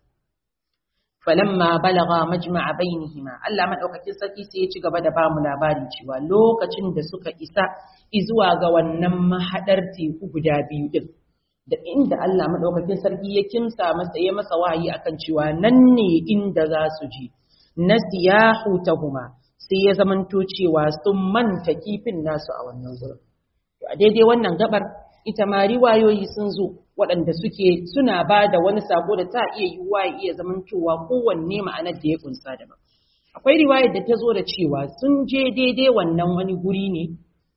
falamma balaga majma'a bainihima Allah madaukakin sarki sai ya ci gaba da bamu labari cewa lokacin da suka isa zuwa ga wannan mahadar teku guda biyu din da inda Allah madaukakin sarki ya kimsa masa ya masa wahayi akan cewa nan ne inda za su je nasiyahu tahuma sai ya zamanto cewa sun manta kifin nasu a wannan gurin a daidai wannan gabar ita ma riwayoyi sun zo waɗanda suke suna ba da wani sako da ta iya yiwuwa ya iya zamantowa kowanne ma'anar da ya kunsa daban akwai riwayar da ta zo da cewa sun je daidai wannan wani guri ne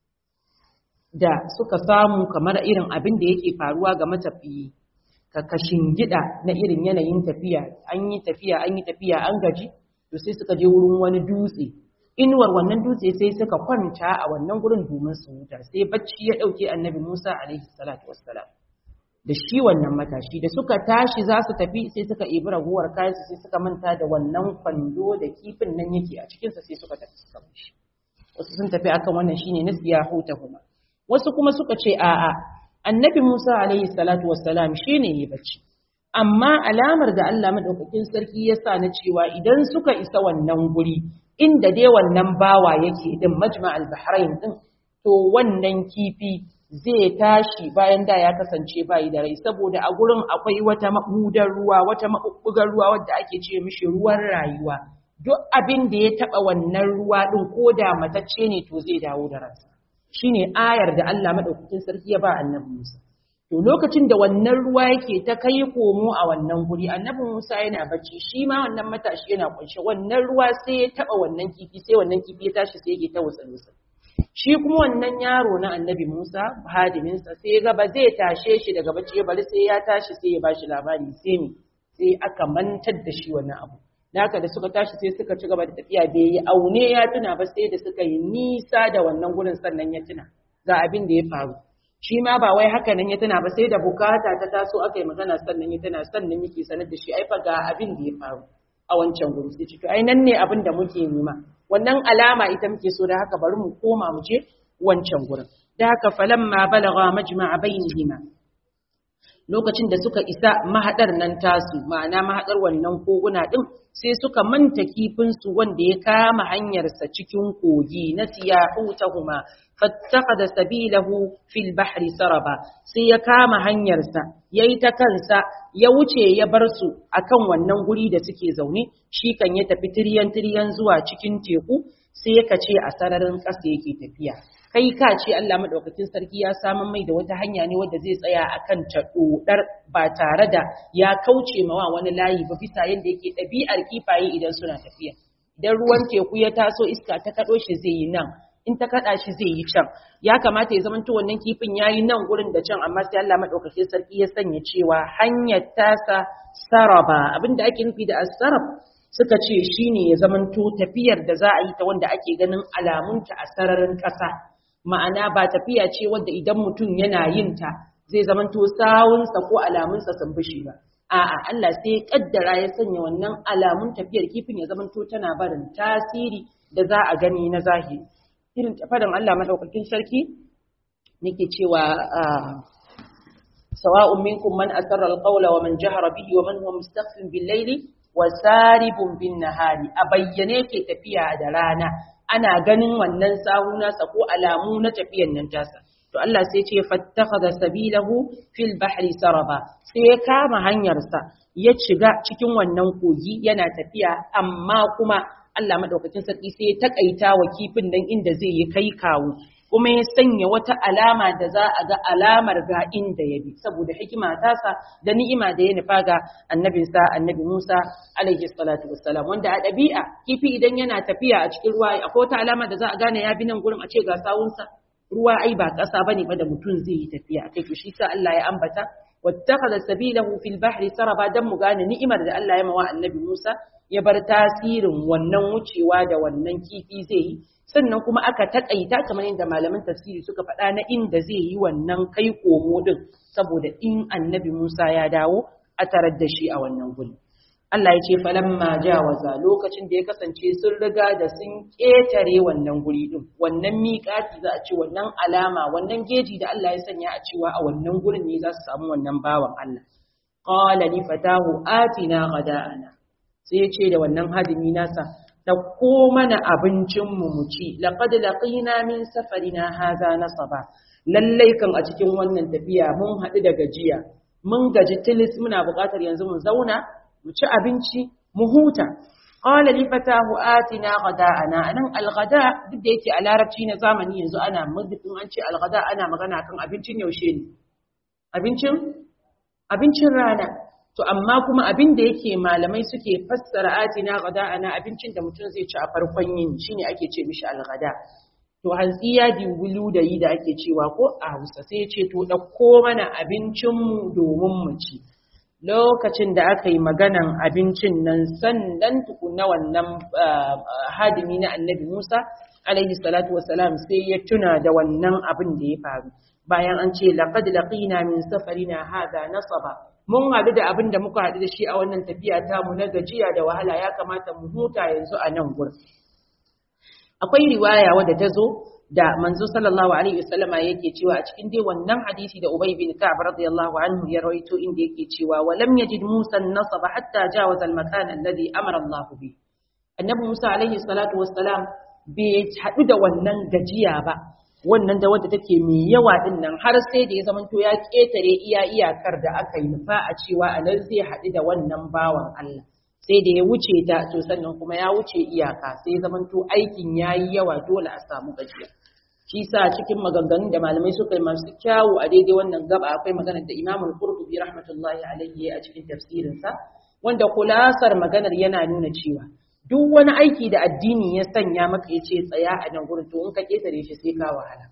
da suka samu kamar irin abin da yake faruwa ga matafiyi ka kashin gida na irin yanayin tafiya an yi tafiya an yi tafiya an gaji to sai suka je wurin wani dutse inuwar wannan dutse sai suka kwanta a wannan gurin domin su huta sai bacci ya dauke annabi Musa alaihi salatu wassalam da shi wannan matashi da suka tashi za su tafi sai suka ibi raguwar kayan sai suka manta da wannan kwando da kifin nan yake a cikinsa sai suka tafi suka shi wasu sun tafi akan wannan shine nasiya huta kuma wasu kuma suka ce a'a annabi Musa alaihi salatu wassalam shine yi bacci amma alamar da Allah madaukakin sarki ya sa na cewa idan suka isa wannan guri inda dai wannan bawa yake din majma'al bahrain din to wannan kifi zai tashi bayan da ya kasance bayi da rai saboda a gurin akwai wata maɓudar ruwa wata maɓuɓɓugar ruwa wadda ake ce mishi ruwan rayuwa duk abin da ya taɓa wannan ruwa ɗin ko da matacce ne to zai dawo da ransa shine ayar da Allah madaukakin sarki ya ba annabi Musa to lokacin da wannan ruwa yake ta kai komo a wannan guri annabi Musa yana bacci shi ma wannan matashi yana kunshe wannan ruwa sai ya taɓa wannan kifi sai wannan kifi ya tashi sai yake ta wutsa shi kuma wannan yaro na annabi Musa hadiminsa sai ga ba zai tashe shi daga bacci bari sai ya tashi sai ya bashi labari sai me sai aka mantar da shi wannan abu haka da suka tashi sai suka ci gaba da tafiya bai yi aune ya tuna ba sai da suka yi nisa da wannan gurin sannan ya tuna ga abin da ya faru shi ma ba wai haka nan ya tuna ba sai da bukata ta taso aka yi magana sannan ya tuna sannan yake sanar da shi ai fa ga abin da ya faru a wancan guri sai ce to ai nan ne abin da muke nema wannan alama ita muke so da haka bari mu koma mu je wancan gurin da haka falamma balagha majma'a bainihima lokacin da suka isa mahadar nan tasu ma'ana mahadar wannan koguna din sai suka manta kifinsu wanda ya kama hanyarsa cikin kogi na siyahutahuma fattakhadha sabilahu fil bahri saraba sai ya kama hanyarsa yayi ta kansa ya wuce ya bar su akan wannan guri da suke zaune shi kan ya tafi tiryan tiryan zuwa cikin teku sai ya kace a sararin ƙasa yake tafiya kai ka ce Allah madaukakin sarki ya samu mai da wata hanya ne wadda zai tsaya akan ta dodar ba tare da ya kauce mawa wani layi ba bisa yadda yake ɗabi'ar kifaye idan suna tafiya idan ruwan teku ya taso iska ta kaɗo shi zai yi nan in ta kaɗa shi zai yi can ya kamata ya zamanto wannan kifin ya yi nan gurin da can amma sai Allah madaukakin sarki ya sanya cewa hanyar tasa saraba abinda ake nufi da asarab suka ce shine ya zamanto tafiyar da za a yi ta wanda ake ganin alamunta a sararin ƙasa ma'ana ba tafiya ce wadda idan mutum yana yin ta zai zamanto sawunsa ko alamunsa sun bishi ba a'a Allah sai kaddara ya sanya wannan alamun tafiyar kifin ya zamanto tana barin tasiri da za a gani na zahiri irin fadan Allah madaukakin sarki nake cewa sawa'un minkum man asarra alqawla wa man jahara bihi wa man huwa mustakhfin bil layli wa saribun bin nahari a bayyane ke tafiya da rana ana ganin wannan sahu nasa ko alamu na tafiyan nan tasa to Allah sai ce fattakhadha sabilahu fil bahri saraba sai ya kama hanyarsa ya shiga cikin wannan kogi yana tafiya amma kuma Allah madaukakin sarki sai ya takaita wa kifin nan inda zai yi kai kawo kuma ya sanya wata alama da za a ga alamar ga inda ya bi saboda hikima tasa da ni'ima da ya nufa ga annabinsa annabi Musa alaihi salatu wassalam wanda a ɗabi'a kifi idan yana tafiya a cikin ruwa akwai wata alama da za a gane ya bi nan gurin a ce ga sawunsa ruwa ai ba ƙasa bane ba da mutum zai yi tafiya kai to shi sa Allah ya ambata wattakhadha sabilahu fil bahri saraba dan mu gane ni'imar da Allah ya mawa annabi Musa ya bar tasirin wannan wucewa da wannan kifi zai yi sannan kuma aka taƙaita kamar yadda malaman tafsiri suka faɗa na inda zai yi wannan kai komo din saboda in annabi Musa ya dawo a tarar da shi a wannan guri Allah ya ce falamma jawaza lokacin da ya kasance sun riga da sun ƙetare wannan guri din wannan miƙati za a ce wannan alama wannan geji da Allah ya sanya a cewa a wannan gurin ne za su samu wannan bawan Allah qala li fatahu atina ghada'ana sai ya ce da wannan hadimi nasa ɗauko mana abincinmu mu ci, laƙad laƙina min safarina haza nasaba. Lallai kan a cikin wannan tafiya mun haɗu da gajiya, mun gaji tilis muna buƙatar yanzu mu zauna, mu ci abinci, mu huta. Qala li fatahu atina ghada'ana anan alghada duk da yake a larabci na zamani yanzu ana muddin an ce alghada ana magana kan abincin yaushe ne. Abincin abincin rana. To amma kuma abin da yake malamai suke fassara atina ana abincin da mutum zai ci a farkon yin shine ake ce mishi alghada. To hantsi ya diwulu da yi da ake cewa ko a Hausa sai ya ce to ɗauko mana abincin mu domin mu ci. lokacin da aka yi maganan abincin nan sannan tukuna wannan hadimi na annabi Musa alaihi salatu wassalam sai ya tuna da wannan abin da ya faru bayan an ce laqad laqina min safarina hada nasaba mun haɗu da abin da muka haɗu da shi a wannan tafiya ta mu na gajiya da wahala ya kamata mu huta yanzu a nan gurin akwai riwaya wadda ta zo da manzo sallallahu alaihi wasallama yake cewa a cikin dai wannan hadisi da Ubay bin Ka'ab radiyallahu anhu ya rawaito inda yake cewa wa lam yajid Musa an-nasaba hatta jawaza al-makan alladhi amara Allah bi annabi Musa alaihi salatu wassalam bai haɗu da wannan gajiya ba wannan da wadda take mai yawa din nan har sai da ya zamanto ya ketare iya iyakar da aka yi nufa a cewa a nan zai haɗu da wannan bawan Allah sai da ya wuce ta to sannan kuma ya wuce iyaka sai ya zamanto aikin yayi yawa dole a samu gajiya shi sa cikin maganganun da malamai suka yi masu kyawu a daidai wannan gaba akwai maganar da Imam Al-Qurtubi rahmatullahi alaihi a cikin tafsirinsa wanda kulasar maganar yana nuna cewa duk wani aiki da addini ya sanya maka ya ce tsaya a nan gurin to in ka ketare shi sai ka wahala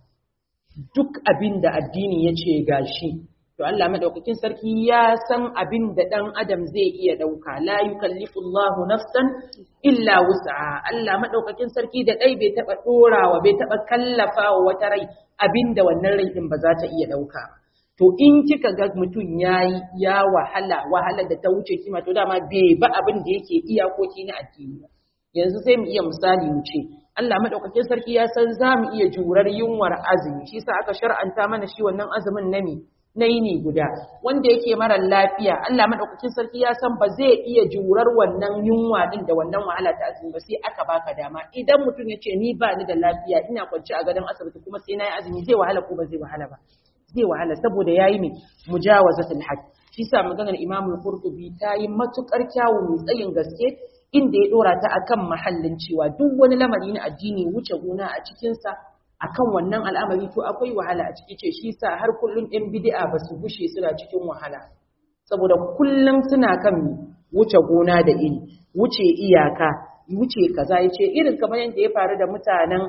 duk abin da addini ya ce gashi to Allah madaukakin sarki ya san abin da dan adam zai iya dauka la yukallifu Allahu nafsan illa wus'a Allah madaukakin sarki da dai bai taba dorawa bai taba kallafawa wata rai abin da wannan rai din ba za ta iya dauka to in kika ga mutum yayi ya wahala wahala da ta wuce kima to dama bai ba abin da yake iyakoki na addini yanzu sai mu iya misali mu ce Allah madaukakin sarki ya san za mu iya jurar yunwar azumi shi sa aka shar'anta mana shi wannan azumin na me na yini guda wanda yake mara lafiya Allah madaukakin sarki ya san ba zai iya jurar wannan yunwa din da wannan wahala ta azumi ba sai aka baka dama idan mutum ya ce ni ba ni da lafiya ina kwance a gadon asibiti kuma sai na yi azumi zai wahala ko ba zai wahala ba zai wahala saboda yayi mai mujawazatul hajj shi sa maganar Imam Qurtubi ta yi matukar kyawu mai tsayin gaske inda ya dora ta akan mahallin cewa duk wani lamari na addini wuce gona a cikin sa akan wannan al'amari to akwai wahala a ciki ce shi sa har kullun ɗan bid'a ba su gushe suna cikin wahala saboda kullum suna kan wuce gona da iri wuce iyaka wuce kaza yace irin kamar yadda ya faru da mutanen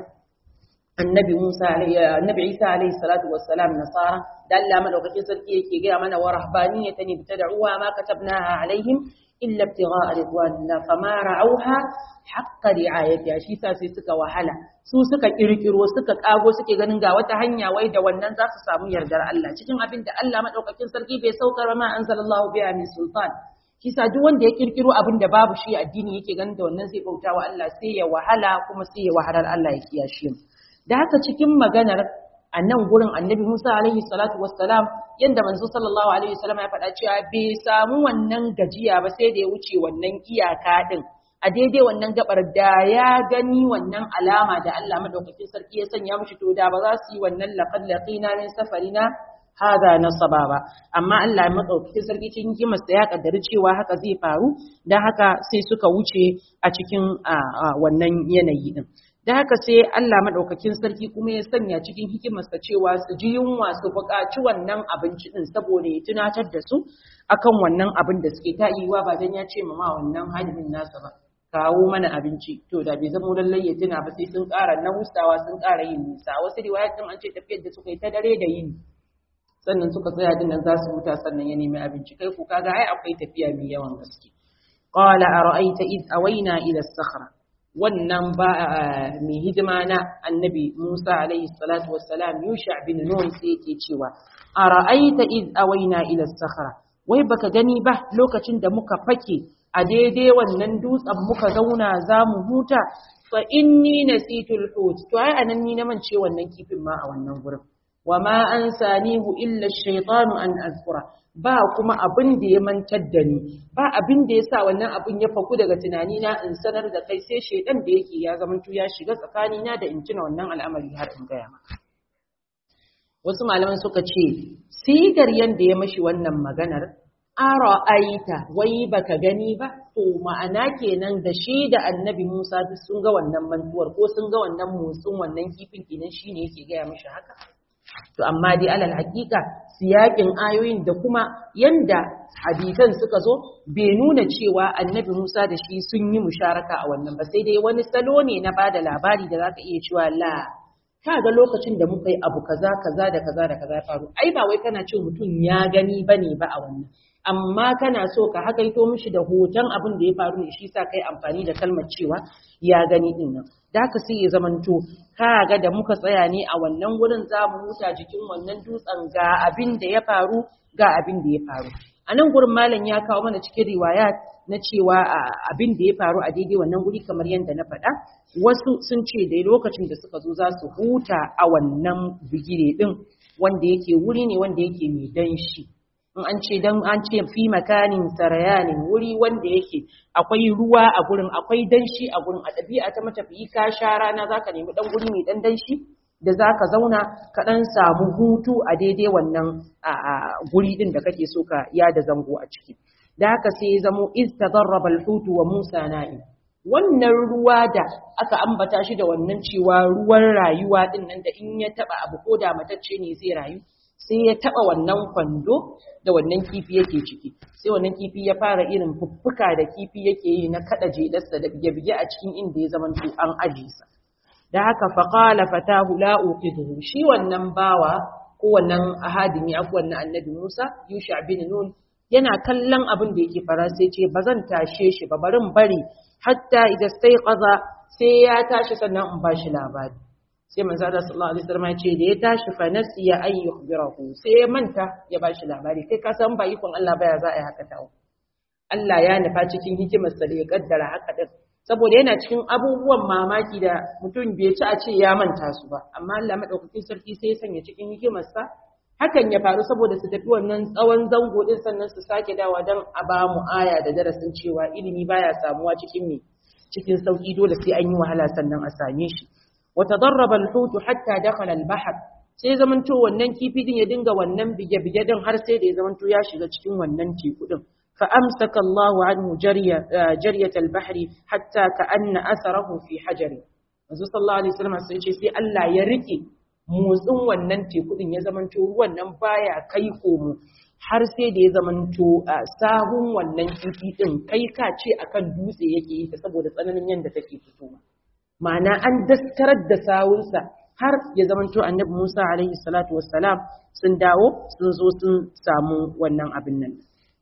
annabi Musa annabi Isa alaihi salatu wassalam nasara da Allah madaukakin sarki yake ga mana wa rahbaniyatan ibtada'uha ma katabnaha alaihim illa ibtigha'a ridwanillah fama ra'awha haqqa ri'ayatiha shi sa sai suka wahala su suka kirkiro suka kago suke ganin ga wata hanya wai da wannan za su samu yardar Allah cikin abin da Allah madaukakin sarki bai saukar ma anzalallahu biha min sultan shi sa duk wanda ya kirkiro abin da babu shi addini yake ganin da wannan zai bauta wa Allah sai ya wahala kuma sai ya wahalar Allah ya kiyashe mu da haka cikin maganar a nan gurin annabi Musa alaihi salatu wassalam yanda manzo sallallahu alaihi wasallam ya faɗa cewa bai samu wannan gajiya ba sai da ya wuce wannan iyaka din a daidai wannan gabar da ya gani wannan alama da Allah madaukakin sarki ya sanya mishi to da ba za su yi wannan laqad laqina min safarina hada nasaba ba amma Allah madaukakin sarki cikin hikimarsa ya kaddari cewa haka zai faru dan haka sai suka wuce a cikin wannan yanayi din da haka sai Allah maɗaukakin sarki kuma ya sanya cikin hikimarsa cewa su ji yunwa su buƙaci wannan abinci ɗin saboda ya tunatar da su akan wannan abin da suke ta yiwa ba dan ya ce ma wannan hadimin nasa ba kawo mana abinci to da bai zama lallai ya tuna ba sai sun ƙara nausawa sun ƙara yin nisa wasu riwayatin an ce tafiyar da suka yi ta dare da yini sannan suka tsaya din nan za su huta sannan ya nemi abinci kai ku kaga ai akwai tafiya mai yawan gaske qala ara'aita id awayna ila as-sakhra wannan ba mai hidima na annabi Musa alaihi salatu wassalam Yusha bin Nun sai yake cewa ara'aita id awaina ila sakhra wai baka gani ba lokacin da muka fake a daidai wannan dutsen muka zauna zamu huta fa inni nasitul hut to ai anan ni na mance wannan kifin ma a wannan gurin wa ma ansanihu illa ash-shaytanu an azkura ba kuma abin da ya mantar da ni ba abin da ya sa wannan abin ya faku daga tunani na in sanar da kai sai shaidan da yake ya zamanto ya shiga tsakani na da in tuna wannan al'amari har in gaya maka wasu malaman suka ce sigar yanda ya mashi wannan maganar ara'aita wai baka gani ba to ma'ana kenan da shi da annabi Musa duk sun ga wannan mantuwar ko sun ga wannan motsin wannan kifin kenan shine yake gaya mashi haka to amma dai alal hakika siyakin ayoyin da kuma yanda hadisan suka zo bai nuna cewa annabi Musa da shi sun yi musharaka a wannan ba sai dai wani salo ne na bada labari da zaka iya cewa la ka ga lokacin da muka yi abu kaza kaza da kaza da kaza ya faru ai ba wai kana ce mutum ya gani bane ba a wannan amma kana so ka hakaito mishi da hoton abin da ya faru ne shi sa kai amfani da kalmar cewa ya gani din nan da haka sai ya zamanto ka ga da muka tsaya ne a wannan gurin za mu huta jikin wannan dutsen ga abin da ya faru ga abin da ya faru a nan gurin malam ya kawo mana cikin riwayat na cewa abin da ya faru a daidai wannan guri kamar yadda na faɗa wasu sun ce da lokacin da suka zo za su huta a wannan bigire din wanda yake wuri ne wanda yake mai danshi in an ce dan an ce fi makanin sarayanin wuri wanda yake akwai ruwa a gurin akwai danshi a gurin a ɗabi'a ta matafiyi ka sha rana zaka nemi dan guri mai dan danshi da zaka zauna ka dan samu hutu a daidai wannan guri din da kake so ka yada zango a ciki da haka sai ya zamo istadarraba al-hut wa Musa na'i wannan ruwa da aka ambata shi da wannan cewa ruwan rayuwa din nan da in ya taba abu ko da matacce ne zai rayu sai ya taba wannan kwando da wannan kifi yake ciki sai wannan kifi ya fara irin fuffuka da kifi yake yi na kada jedarsa da bige-bige a cikin inda ya zama to an aje sa da haka faqala fatahu la uqiduhu shi wannan bawa ko wannan ahadimi aku wannan annabi Musa Yusha bin Nun yana kallon abin da yake fara sai ce bazan tashe shi ba barin bari hatta idan sai qaza sai ya tashi sannan in bashi labari sai manzo Allah sallallahu alaihi wasallam ya ce da ya tashi fa nasiya ay yukhbirahu sai ya manta ya bashi labari kai ka san ba ikon Allah baya za a yi haka tawo Allah ya nufa cikin hikimar sa da ya kaddara haka din saboda yana cikin abubuwan mamaki da mutum bai ci a ce ya manta su ba amma Allah madaukakin sarki sai ya sanya cikin hikimar sa hakan ya faru saboda su tafi wannan tsawon zango din sannan su sake dawa dan a ba mu aya da darasin cewa ilimi baya samuwa cikin me cikin sauki dole sai an yi wahala sannan a same shi وتدرب الحوت حتى دخل البحر sai zamanto wannan kifi din ya dinga wannan bige-bige din har sai da ya zamanto ya shiga cikin wannan teku din fa amsaka Allahu anhu jariya jariyat al-bahr hatta ka'anna atharahu fi hajari manzo sallallahu alaihi wasallam sai ce sai Allah ya rike motsin wannan teku din ya zamanto ruwan nan baya kai komo har sai da ya zamanto sahun wannan kifi din kai ka ce akan dutse yake yi saboda tsananin yanda take fitowa ma'ana an daskarar da sawunsa har ya zamanto annabi Musa alaihi salatu wassalam sun dawo sun zo sun samu wannan abin nan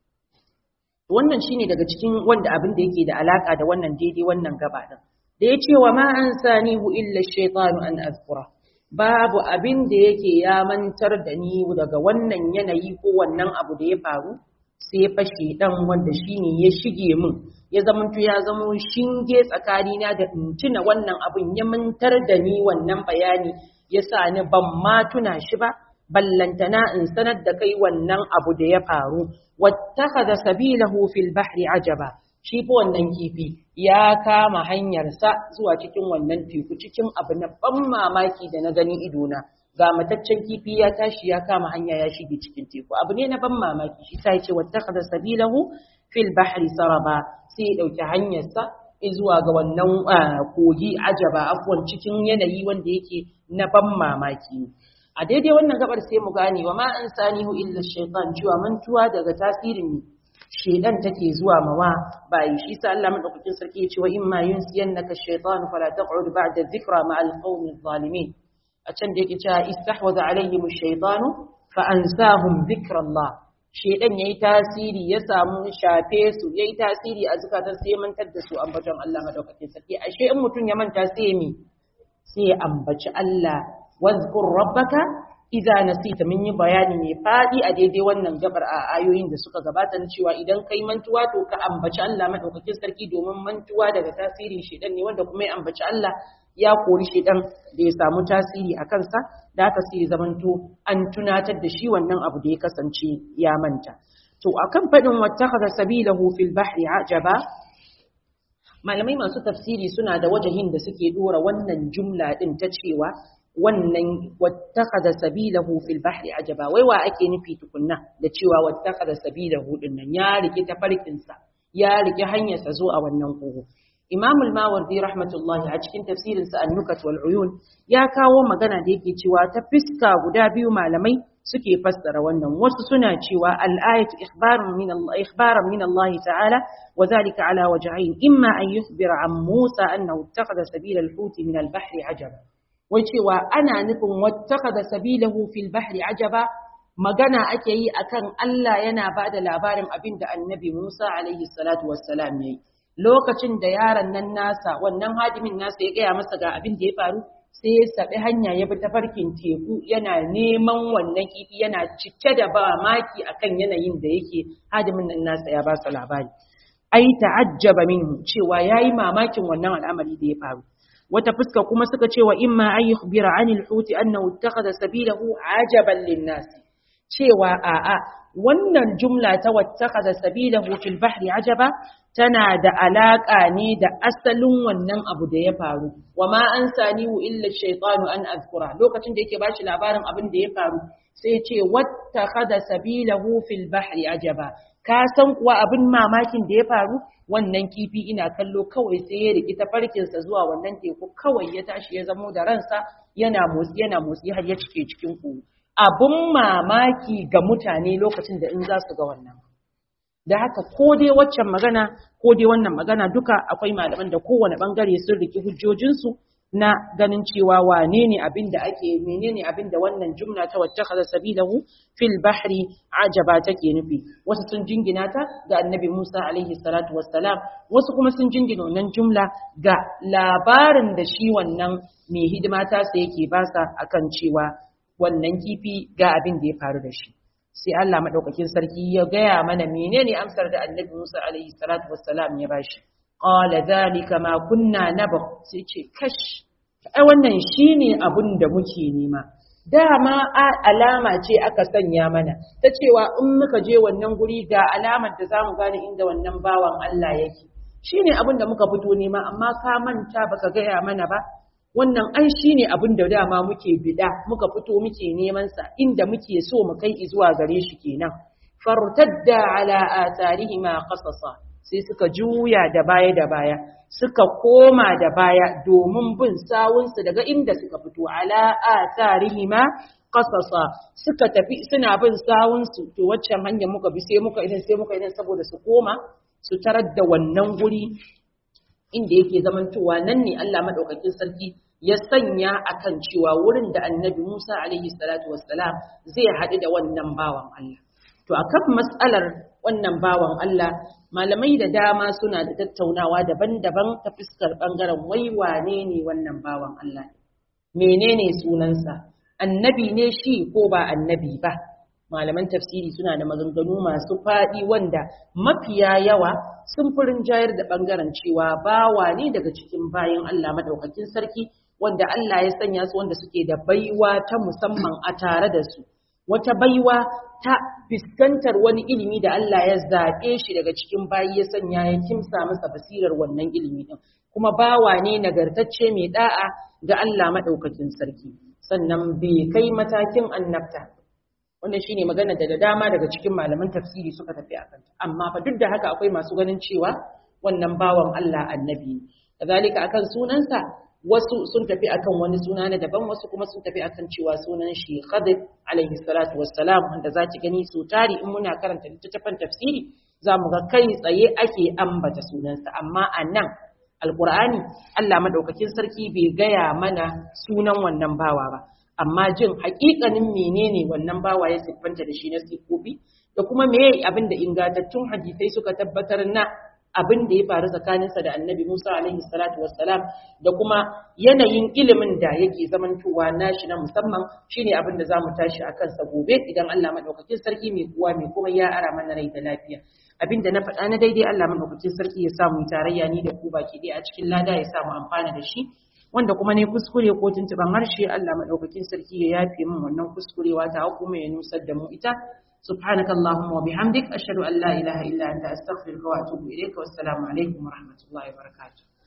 wannan shine daga cikin wanda abin da yake da alaka da wannan daidai wannan gaba din da ya ce wa ma an sanihu illa shaytanu an azkura babu abin da yake ya mantar da ni daga wannan yanayi ko wannan abu da ya faru sai fashe dan wanda shine ya shige min ya zamanto ya zamo shinge tsakanina da in tuna wannan abin ya mantar da ni wannan bayani ya sa ni ban ma tuna shi ba ballantana in sanar da kai wannan abu da ya faru wattakhadha sabilahu fil bahri ajaba shi fa wannan kifi ya kama hanyarsa zuwa cikin wannan teku cikin abu na ban mamaki da na gani idona ga mataccen kifi ya tashi ya kama hanya ya shige cikin teku abu ne na ban mamaki shi sai ce wattakhadha sabilahu fil bahri saraba sai ya dauki hanyarsa zuwa ga wannan kogi ajaba afwan cikin yanayi wanda yake na ban mamaki a daidai wannan gabar sai mu gane wa ma an sanihu illa shaytan cewa mantuwa daga tasirin shedan take zuwa mawa bayi shi sa Allah madaukakin sarki ya ce wa imma yunsiyannaka shaytan fala taq'ud ba'da dhikra ma'al qawmi adh-dhalimin a can da yake cewa istahwaza alaihim ash-shaytanu fa ansahum dhikrallah shedan yayi tasiri ya samu shafe su yayi tasiri a zukatan sai mantar da su ambaton Allah madaukakin sarki ashe in mutun ya manta sai me sai ambaci Allah wazkur rabbaka idza nasita mun yi bayani mai fadi a daidai wannan gabar a ayoyin da suka gabata na cewa idan kai mantuwa to ka ambaci Allah madaukakin sarki domin mantuwa daga tasirin shedan ne wanda kuma ya ambaci Allah ya kori shedan da ya samu tasiri a kansa da haka sai zamanto an tunatar da shi wannan abu da ya kasance ya manta to akan fadin wattakhadha sabilahu fil bahri ajaba malamai masu tafsiri suna da wajahin da suke dora wannan jumla din ta cewa wannan wattakhadha sabilahu fil bahri ajaba wai wa ake nufi tukunna da cewa wattakhadha sabilahu din nan ya rike tafarkin sa ya rike hanyar sa zo a wannan kogo Imam al-Mawardi rahmatullahi a cikin tafsirin sa An-Nukat wal Uyun ya kawo magana da yake cewa ta fiska guda biyu malamai suke fassara wannan wasu suna cewa al-ayatu ikhbarun min Allah ikhbaran min Allah ta'ala wa zalika ala wajhayn imma an yukhbira an Musa annahu ittakhadha sabila al-hut min al-bahri ajaba wai cewa ana nufin wattakaza sabilahu fil bahri ajaba magana ake yi akan Allah yana ba da labarin abin da annabi Musa alaihi salatu wassalam ya yi lokacin da yaron nan nasa wannan hadimin nasa ya gaya masa ga abin da ya faru sai ya saɓi hanya ya bi tafarkin teku yana neman wannan kifi yana cike da ba maki akan yanayin da yake hadimin nan nasa ya ba su labari ai ta'ajjaba minhu cewa yayi mamakin wannan al'amari da ya faru wata fuska kuma suka ce wa imma an yukhbira anil huti annahu ittakhadha sabilahu ajaban linnas cewa a'a wannan jumla ta wattakhadha sabilahu fil bahri ajaba tana da alaka ne da asalin wannan abu da ya faru wa ma an sanihu illa shaytanu an azkura lokacin da yake bashi labarin abin da ya faru sai ce wattakhadha sabilahu fil bahri ajaba ka san kuwa abin mamakin da ya faru wannan kifi ina kallo kawai sai ya riki tafarkinsa zuwa wannan teku kawai ya tashi ya zamo da ransa yana motsi yana motsi har ya cike cikin ku abun mamaki ga mutane lokacin da in za su ga wannan da haka ko dai waccan magana ko dai wannan magana duka akwai malaman da kowane bangare sun riki hujjojinsu na ganin cewa wane ne abin da ake menene abin da wannan jumla ta wattakhadha sabilahu fil bahri ajaba take nufi wasu sun jingina ta ga annabi Musa alaihi salatu wassalam wasu kuma sun jingina wannan jumla ga labarin da shi wannan mai hidima ta sa yake basa akan cewa wannan kifi ga abin da ya faru da shi sai Allah madaukakin sarki ya gaya mana menene amsar da annabi Musa alaihi salatu wassalam ya bashi qala zalika ma kunna nabgh sai ce kash ai wannan shine abun da muke nema dama alama ce aka sanya mana ta cewa in muka je wannan guri ga alamar da zamu gane inda wannan bawan Allah yake shine abun da muka fito nema amma ka manta baka gaya mana ba wannan ai shine abun da dama muke bida muka fito muke neman sa inda muke so mu kai zuwa gare shi kenan fartadda ala atharihima qasasa sai suka juya da baya da baya suka koma da baya domin bin sawunsu daga inda suka fito ala atharihima qasasa suka tafi suna bin sawunsu to waccan hanyar muka bi sai muka idan sai muka idan saboda su koma su tarar da wannan guri inda yake zamantowa nan ne Allah madaukakin sarki ya sanya akan cewa wurin da Annabi Musa alaihi salatu wassalam zai haɗu da wannan bawan Allah to akan mas'alar wannan bawan Allah malamai da dama suna da tattaunawa daban-daban ta fuskar bangaren wai wane ne wannan bawan Allah menene sunansa annabi ne shi ko ba annabi ba malaman tafsiri suna da maganganu masu faɗi wanda mafiya yawa sun furin jayar da bangaren cewa bawa ne daga cikin bayan Allah madaukakin sarki wanda Allah ya sanya su wanda suke da baiwa ta musamman a tare da su wata baiwa ta fuskantar wani ilimi da Allah ya zaɓe shi daga cikin bayi ya sanya ya kimsa masa basirar wannan ilimi din kuma bawa ne nagartacce mai da'a ga Allah madaukakin sarki sannan bai kai matakin annabta wannan shine magana da da dama daga cikin malaman tafsiri suka tafi a kanta amma fa duk da haka akwai masu ganin cewa wannan bawan Allah annabi ne kazalika akan sunansa wasu sun tafi akan wani suna na daban wasu kuma sun tafi akan cewa sunan shi Khadir alaihi salatu wassalam wanda zaki gani su tari in muna karanta littattafan tafsiri zamu ga kai tsaye ake ambata sunansa amma a nan alqur'ani Allah madaukakin sarki bai gaya mana sunan wannan bawa ba amma jin haƙiƙanin menene wannan bawa ya siffanta da shi na sifofi da kuma me abin da ingantattun hadisai suka tabbatar na abin da ya faru tsakaninsa da annabi Musa alaihi salatu wassalam da kuma yanayin ilimin da yake zamantowa nashi na musamman shine abin da zamu tashi a kansa gobe idan Allah madaukakin sarki mai kuwa mai kuma ya ara mana rai da lafiya abin da na faɗa na daidai Allah madaukakin sarki ya samu tarayya ni da ku baki ɗaya a cikin lada ya samu amfana da shi wanda kuma ne kuskure ko tuntuban harshe Allah madaukakin sarki ya yafe min wannan kuskurewa ta kuma ya nusar da mu ita سبحانك اللهم وبحمدك أشهد أن لا إله إلا أنت أستغفرك وأتوب إليك والسلام عليكم ورحمة الله وبركاته